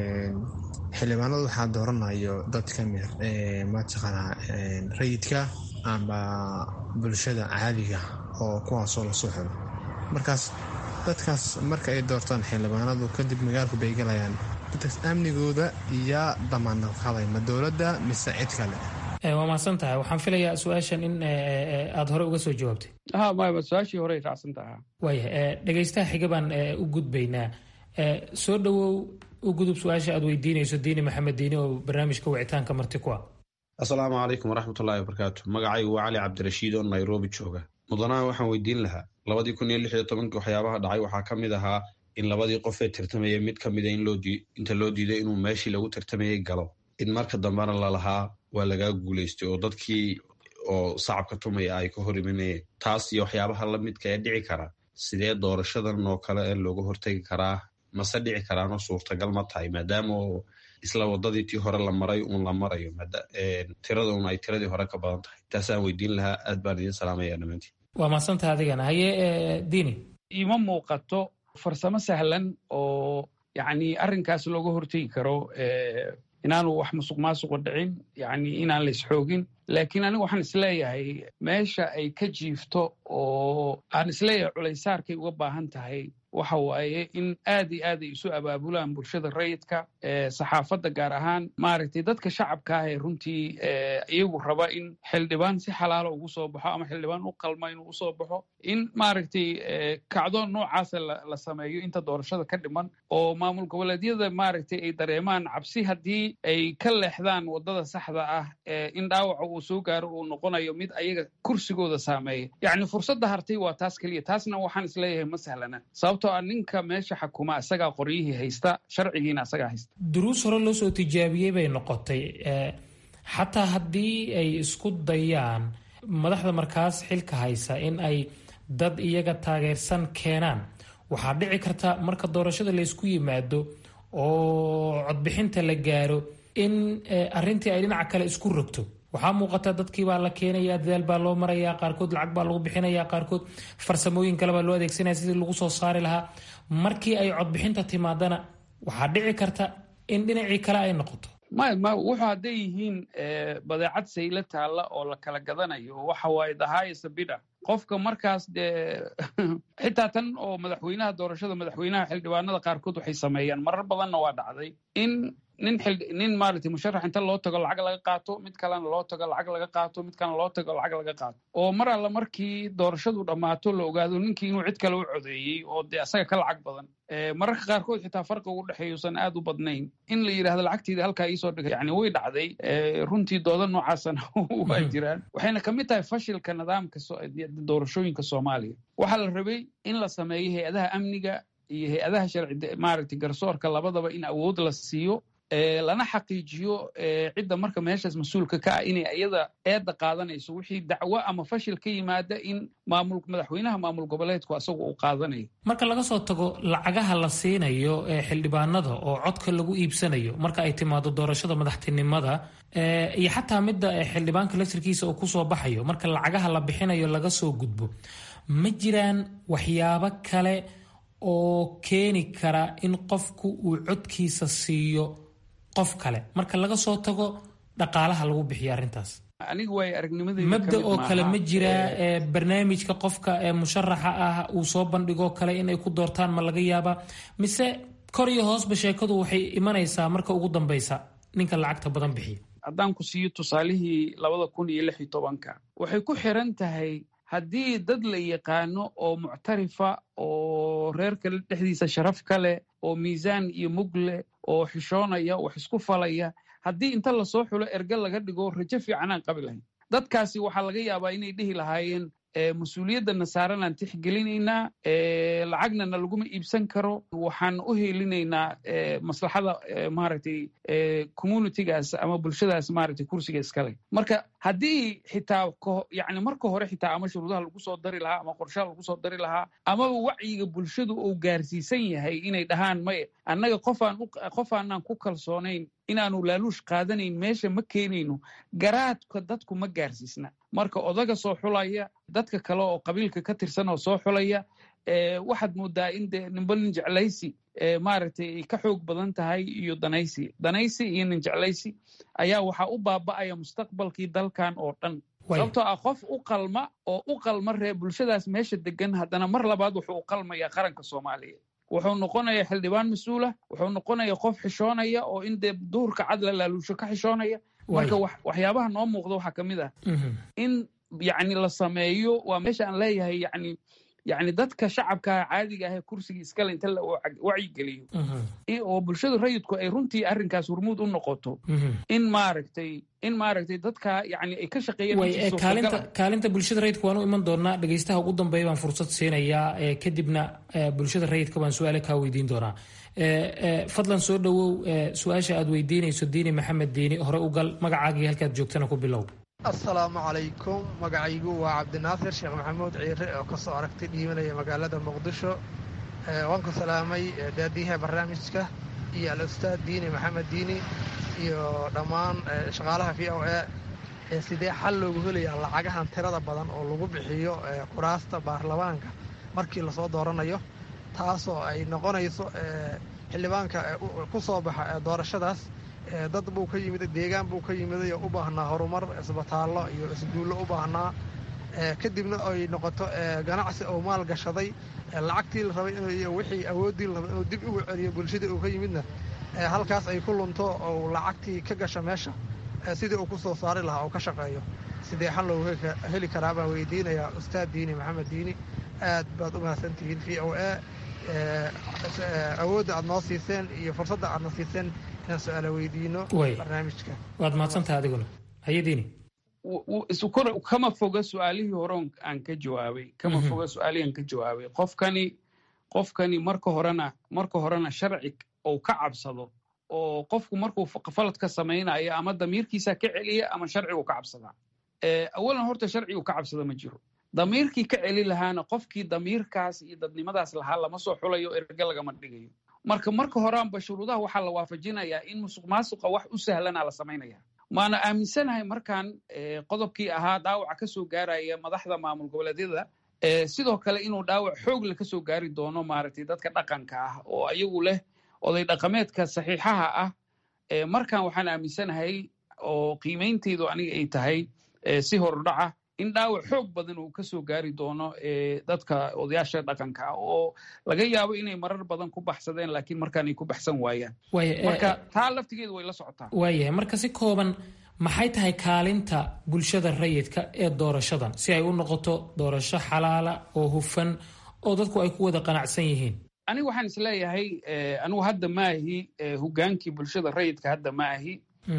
xildhibaanada waxaa dooranayo dad ka mid mataqaanaa rayidka amba bulshada caadiga oo kuwaasoo lasoo xiro markaas dadkaas marka ay doortaan xildhibaanadu kadib magaalku bay galayaan dadkaas amnigooda iyo damaanad qaday ma dowladda mise cid kale waa mahadsan tahay waxaan filayaa su-aashan in aada hore uga soo jawaabtay ha maya su-aashii hore ay raacsan tahaa waaya dhegaystaha xiga baan u gudbaynaa soo dhowow u gudub su-aasha aad weydiinayso diini maxamed diini oo barnaamijka wicitaanka marti ku ah assalaamu calaykum waraxmatullaahi wabarakaatu magacaygu waa cali cabdirashiid oo nairobi jooga mudanaha waxaan weydiin lahaa labadii kun iyo lix iyo tobankii waxyaabaha dhacay waxaa ka mid ahaa in labadii qof ee tartamayay mid ka mida inta loo diiday inuu meeshii lagu tartamayay galo in marka dambena lalahaa waa lagaa guulaystay oo dadkii oo sacabka tumaya ay ka hor imanayeen taas iyo waxyaabaha la midka ee dhici kara sidee doorashadan oo kale ee looga hortegi karaa mase dhici karaanoo suurtagal ma tahay maadaama oo isla wadadii tii hore la maray uun la marayo tirada un ay tiradii hore ka badan tahay taasaan weydiin lahaa aad baan idiin salaamaya dhammaantiin waa mahadsantaha adigana haye diini ima muuqato farsamo sahlan oo yacni arrinkaas looga hortegi karo inaanu wax musuq maasuqa dhicin yacni inaan la isxoogin laakiin anigu waxaan isleeyahay meesha ay ka jiifto oo aan isleeyahay culaysaarkay uga baahan tahay waxa waaye in aad iyo aad ay isu abaabulaan bulshada rayidka saxaafadda gaar ahaan maaragtay dadka shacabka ah ee runtii iyagu raba in xildhibaan si xalaalo ugu soo baxo ama xildhibaan u qalma inuu usoo baxo in maaragtay kacdo noocaasa la sameeyo inta doorashada ka dhiman oo maamul goboleedyada maaragtay ay dareemaan cabsi haddii ay ka leexdaan waddada saxda ah in dhaawaca uu soo gaaro uu noqonayo mid ayaga kursigooda saameeya yacni fursadda hartay waa taas keliya taasna waxaan isleeyahay ma sahlana sababtoo ah ninka meesha xakuma isagaa qoryihii haysta sharcigiina isagaa haysta duruus hore loo soo tijaabiyey bay noqotay xataa haddii ay isku dayaan madaxda markaas xilka haysa in ay dad iyaga taageersan keenaan waxaa dhici karta marka doorashada laysku yimaado oo codbixinta la gaaro in arintii ay dhinaca kale isku rogto waxaa muuqata dadkii baa la keenaya dadaal baa loo maraya qaarkood lacag baa lagu bixinaya qaarkood farsamooyin kale baa loo adeegsanaya sidii lagu soo saari lahaa markii ay codbixinta timaadana waxaa dhici karta in dhinacii kale ay noqoto maya ma wuxuu hadday yihiin badeecad sayla taalla oo la kala gadanayo waxa waaye dahayasa bidha qofka markaas dee xitaa tan oo madaxweynaha doorashada madaxweynaha xildhibaanada qaarkood waxay sameeyaan marar badanna waa dhacday in nin nin maaragtay musharax inta loo tago lacag laga qaato mid kalena loo tago lacag laga qaato mid kalena loo tago lacag laga qaato oo mar alla markii doorashadu dhammaato la ogaado ninkii inuu cid kale u codeeyey oo dee asaga ka lacag badan mararka qaarkood xitaa farqiga u dhexeeyuusan aad u badnayn in la yidhahdo lacagteeda halkaa iisoo dhigay yani way dhacday runtii dooda noocaasana waa jiraan waxayna ka mid tahay fashilka nidaamka doorashooyinka soomaaliya waxaa la rabay in la sameeyo hay-adaha amniga iyo hay-adaha sharci maaragtay garsoorka labadaba in awood la siiyo lana xaqiijiyo cidda marka meeshaas mas-uulka ka ah inay iyada eedda qaadanayso wixii dacwo ama fashil ka yimaada in maamul madaxweynaha maamul goboleedku asagu uu qaadanayo marka laga soo tago lacagaha la siinayo ee xildhibaanada oo codka lagu iibsanayo marka ay timaado doorashada madaxtinimada iyo xataa midda xildhibaanka laftirkiisa uu kusoo baxayo marka lacagaha la bixinayo laga soo gudbo ma jiraan waxyaabo kale oo keeni kara in qofku uu codkiisa siiyo qof kale marka laga soo tago dhaqaalaha lagu bixiyo arrintaas aniga waay aragnimadeyda mabda oo kale ma jiraa barnaamijka qofka ee musharaxa ah uu soo bandhigoo kale inay ku doortaan ma laga yaabaa mise kor iyo hoosba sheekadu waxay imanaysaa marka ugu dambaysa ninka lacagta badan bixiya haddaan ku siiyo tusaalihii labada kun iyo lix iyo tobanka waxay ku xiran tahay haddii dad la yaqaano oo muctarifa oo reerka dhexdiisa sharaf ka leh oo miisaan iyo mug leh oo xishoonaya wax isku falaya haddii inta lasoo xulo erge laga dhigo rajo fiicanaan qabi lahayn dadkaasi waxaa laga yaabaa inay dhihi lahaayeen mas-uuliyadana saaranaan tixgelinaynaa lacagnana laguma iibsan karo waxaan u helinaynaa maslaxada maaragtay communitygaas ama bulshadaas maaragtay kursiga iskale marka haddii xitaa yani marka hore xitaa ama shuruudaha lagu soo dari lahaa ama qorshaha lagu soo dari lahaa amaba wacyiga bulshadu uu gaarsiisan yahay inay dhahaan maye annaga qofaan qofaanaan ku kalsoonayn inaanu laaluush qaadanayn meesha ma keenayno garaadka dadku ma gaarsiisna marka odaga soo xulaya dadka kale oo qabiilka ka tirsan oo soo xulaya waxaad moodaa in de nimba nin jeclaysi maaragtay ay ka xoog badan tahay iyo danaysi danaysi iyo nin jeclaysi ayaa waxaa u baaba'aya mustaqbalkii dalkan oo dhan sababtoo ah qof u qalma oo u qalma ree bulshadaas meesha degan haddana mar labaad wuxuu u qalmayaa qaranka soomaaliya wuxuu noqonayaa xildhibaan mas-uula wuxuu noqonayaa qof xishoonaya oo in dee duhurka cad la laaluusho ka xishoonaya marka waxyaabaha noo muuqda waxaa ka mid ah in yacni la sameeyo waa meesha aan leeyahay yani yani dadka shacabka caadiga ah ee kursiga iskale inta la wacyigeliyo oo bulshada rayidku ay runtii arrinkaas hormuud u noqoto in maaragtay in maaragtay dadka yani ay ka shaqeeyaan kaalinta bulshada rayidka waan u iman doonaa dhegeystaha ugu dambeeya baan fursad siinayaa kadibna bulshada rayidka baan su-aale kaa weydiin doonaa fadlan soo dhowow su-aasha aad weydiinayso diini maxamed diini hore u gal magacaagii halkaad joogtana ku bilow assalaamu calaykum magacaygu waa cabdinaasir sheekh maxamuud ciire oo ka soo aragtay dhiibanaya magaalada muqdisho waan ku salaamay daadiyaha barnaamijka iyo al-ustaad diini maxamed diini iyo dhammaan shaqaalaha v o a sidee xal loogu helayaa lacagahan tirada badan oo lagu bixiyo kuraasta baarlamaanka markii lasoo dooranayo taasoo ay noqonayso xildhibaanka ku soo baxa doorashadaas dad buu ka yimid deegaan buu ka yimiday oo u baahnaa horumar isbitaallo iyo isguullo u baahnaa kadibna ay noqoto ganacsi oo maal gashaday lacagtii la rabay iyo wixii awooddii la rabay inuu dib ugu celiyo bulshadii uu ka yimidna halkaas ay ku lunto oo lacagtii ka gasha meesha sidii uu ku soo saari lahaa oo ka shaqeeyo sidee xal loogu heli karaa baan weydiinayaa ustaad diini maxamed diini aad baad u mahadsantihiin v o a awoodda aad noo siiseen iyo fursadda aadna siiseen inaan su-aala weydiino barnaamijka waad mahadsantaha adiguna hayadiini kama foga su-aalihii hore aan ka jawaabay kama foga su-aalihii aan ka jawaabay qofkani qofkani marka horena marka horena sharci uu ka cabsado oo qofku markuu falad ka samaynayo ama damiirkiisa ka celiya ama sharcigu ka cabsadaa awalan horta sharcigu ka cabsada ma jiro damiirkii ka celi lahaana qofkii damiirkaas iyo dadnimadaas lahaa lama soo xulayo erge lagama dhigayo marka marka horaanba shuruudaha waxaa la waafajinayaa in musuq maasuqa wax u sahlana la samaynaya maana aaminsanahay markaan qodobkii ahaa dhaawaca ka soo gaaraya madaxda maamul goboleedyada sidoo kale inuu dhaawac xoogle ka soo gaari doono maaragtay dadka dhaqanka ah oo ayagu leh oday dhaqameedka saxiixaha ah markaan waxaan aaminsanahay oo qiimeynteydu aniga ay tahay si horudhaca in dhaawac xoog badan uu ka soo gaari doono dadka odayaasha dhaqanka ah oo laga yaabo inay marar badan ku baxsadeen laakiin markaan ay ku baxsan waayaan marka taa laftigeedu way la socotaa waayahay marka si kooban maxay tahay kaalinta bulshada rayidka ee doorashadan si ay u noqoto doorasho xalaala oo hufan oo dadku ay ku wada qanacsan yihiin anigu waxaan isleeyahay anigu hadda maahi hogaankii bulshada rayidka hadda ma ahi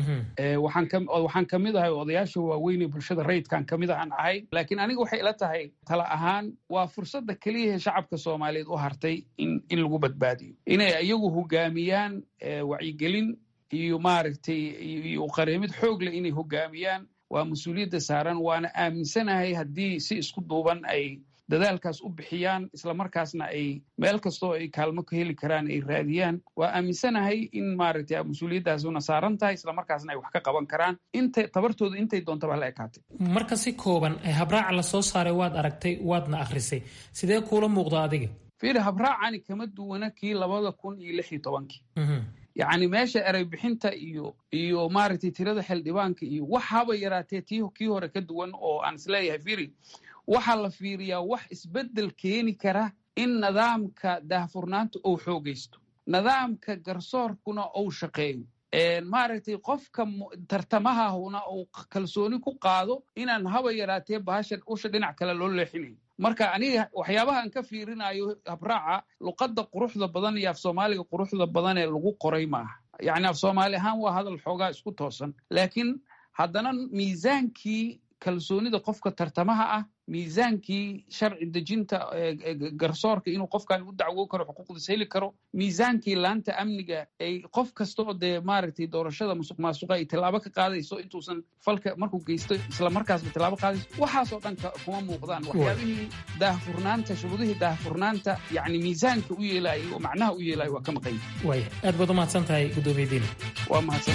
waxaan ka mid ahay odayaasha waaweyn ee bulshada rayidkaan ka mid ahaan ahay laakiin aniga waxay ila tahay tala ahaan waa fursadda keliyahe shacabka soomaaliyeed u hartay in lagu badbaadiyo inay iyagu hogaamiyaan wacyigelin iyo maaragtay iyo qareemid xoog leh inay hogaamiyaan waa mas-uuliyadda saaran waana aaminsanahay haddii si isku duuban ay dadaalkaas u bixiyaan islamarkaasna ay meel kastoo ay kaalmo ka heli karaan ay raadiyaan waa aaminsanahay in maaragtay mas-uuliyaddaasuna saaran tahay islamarkaasna ay wax ka qaban karaan inta tabartooda intay doontaba hala ekaatay marka si kooban habraaca la soo saaray waad aragtay waadna akhrisay sidee kuula muuqda adiga fiiri habraacani kama duwana kii labada kun iyo lix iyo tobankii yacni meesha erey bixinta iyo iyo maaragtay tirada xildhibaanka iyo waxaaba yaraatee tii kii hore ka duwan oo aan isleeyahay fiiri waxaa la fiiriyaa wax isbeddel keeni kara in nidaamka daahfurnaanta uu xoogaysto nidaamka garsoorkuna uu shaqeeyo maaragtay qofka tartamahahuna uu kalsooni ku qaado inaan haba yaraatee bahashan usha dhinac kale loo leexinayo marka aniga waxyaabaha aan ka fiirinayo habraaca luqadda quruxda badan iyo af soomaaliga quruxda badan ee lagu qoray maaha yacni af soomaali ahaan waa hadal xoogaa isku toosan laakiin haddana miisaankii kalsoonida qofka tartamaha ah miisaankii sharci dejinta garsoorka inuu qofkan u dacwo karo xuquuqdiis heli karo miisaankii laanta amniga ay qof kasta oo dee maaragtay doorashada musuq maasuqa ay tallaabo ka qaadayso intuusan falka markuu geysto isla markaasba tallaabo qaadayso waxaasoo dhan kuma muuqdaan waxyaabihii daahfurnaanta shuruudihii daahfurnaanta yacni miisaanka u yeelaayay oo macnaha u yeelaayay waa ka maqan waaya aad baad u mahadsan tahay gudoomiyadiina waa mahadsan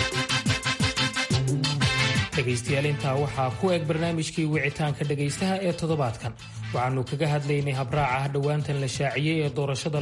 dhegaystayaal intaa waxaa ku eg barnaamijkii wicitaanka dhegaystaha ee toddobaadkan waxaannu kaga hadlaynay habraaca dhowaantan la shaaciyey ee doorashada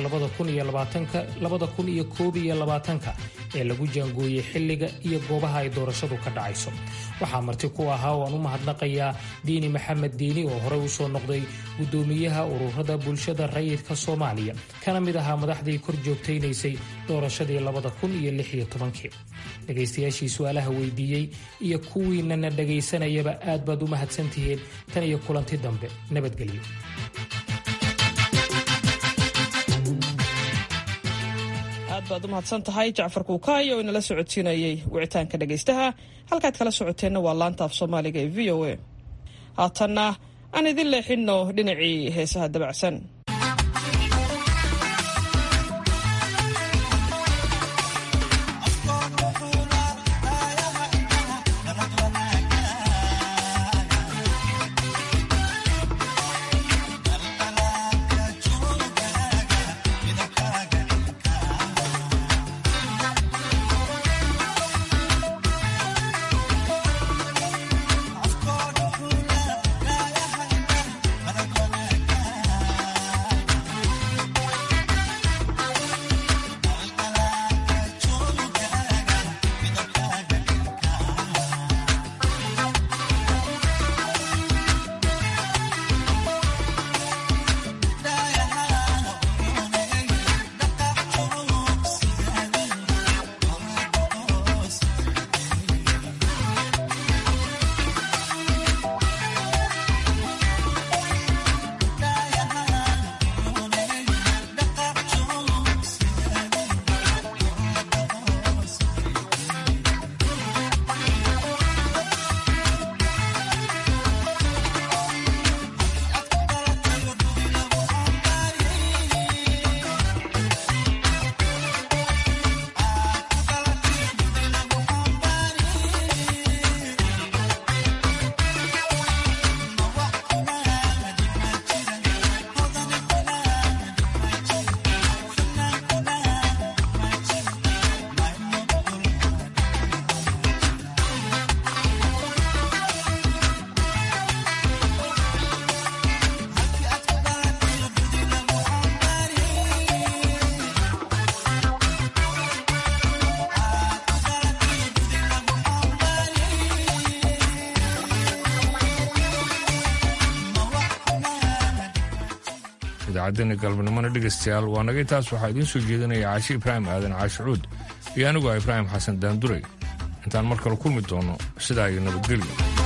labada ee lagu jaangooyey xilliga iyo goobaha ay doorashadu ka dhacayso waxaa marti ku ahaa oo aan u mahadnaqayaa diini maxamed diini oo horey u soo noqday guddoomiyaha ururada bulshada rayidka soomaaliya kana mid ahaa madaxdii kor joogtaynaysay doorashadii dhegaystayaashii su-aalaha weydiiyey iyo kuwiinana dhegaysanayaba aad baad u mahadsantihiin tan iyo kulanti dambe nabadgelyo aad baad u mahadsan tahay jacfar kuukaayo oo inala socodsiinayey wicitaanka dhegaystaha halkaad kala socoteenna waa laanta af soomaaliga ee v o a haatanna aan idin leexinno dhinacii heesaha dabacsan idaacaddeena galbanimona dhegaystayaal waa naga intaas waxaa idiin soo jeedinaya caashi ibraahim aadan caashicuud iyo anigu ah ibraahim xasan daanduray intaan mar kale kulmi doono sidaa iyo nabadgelyo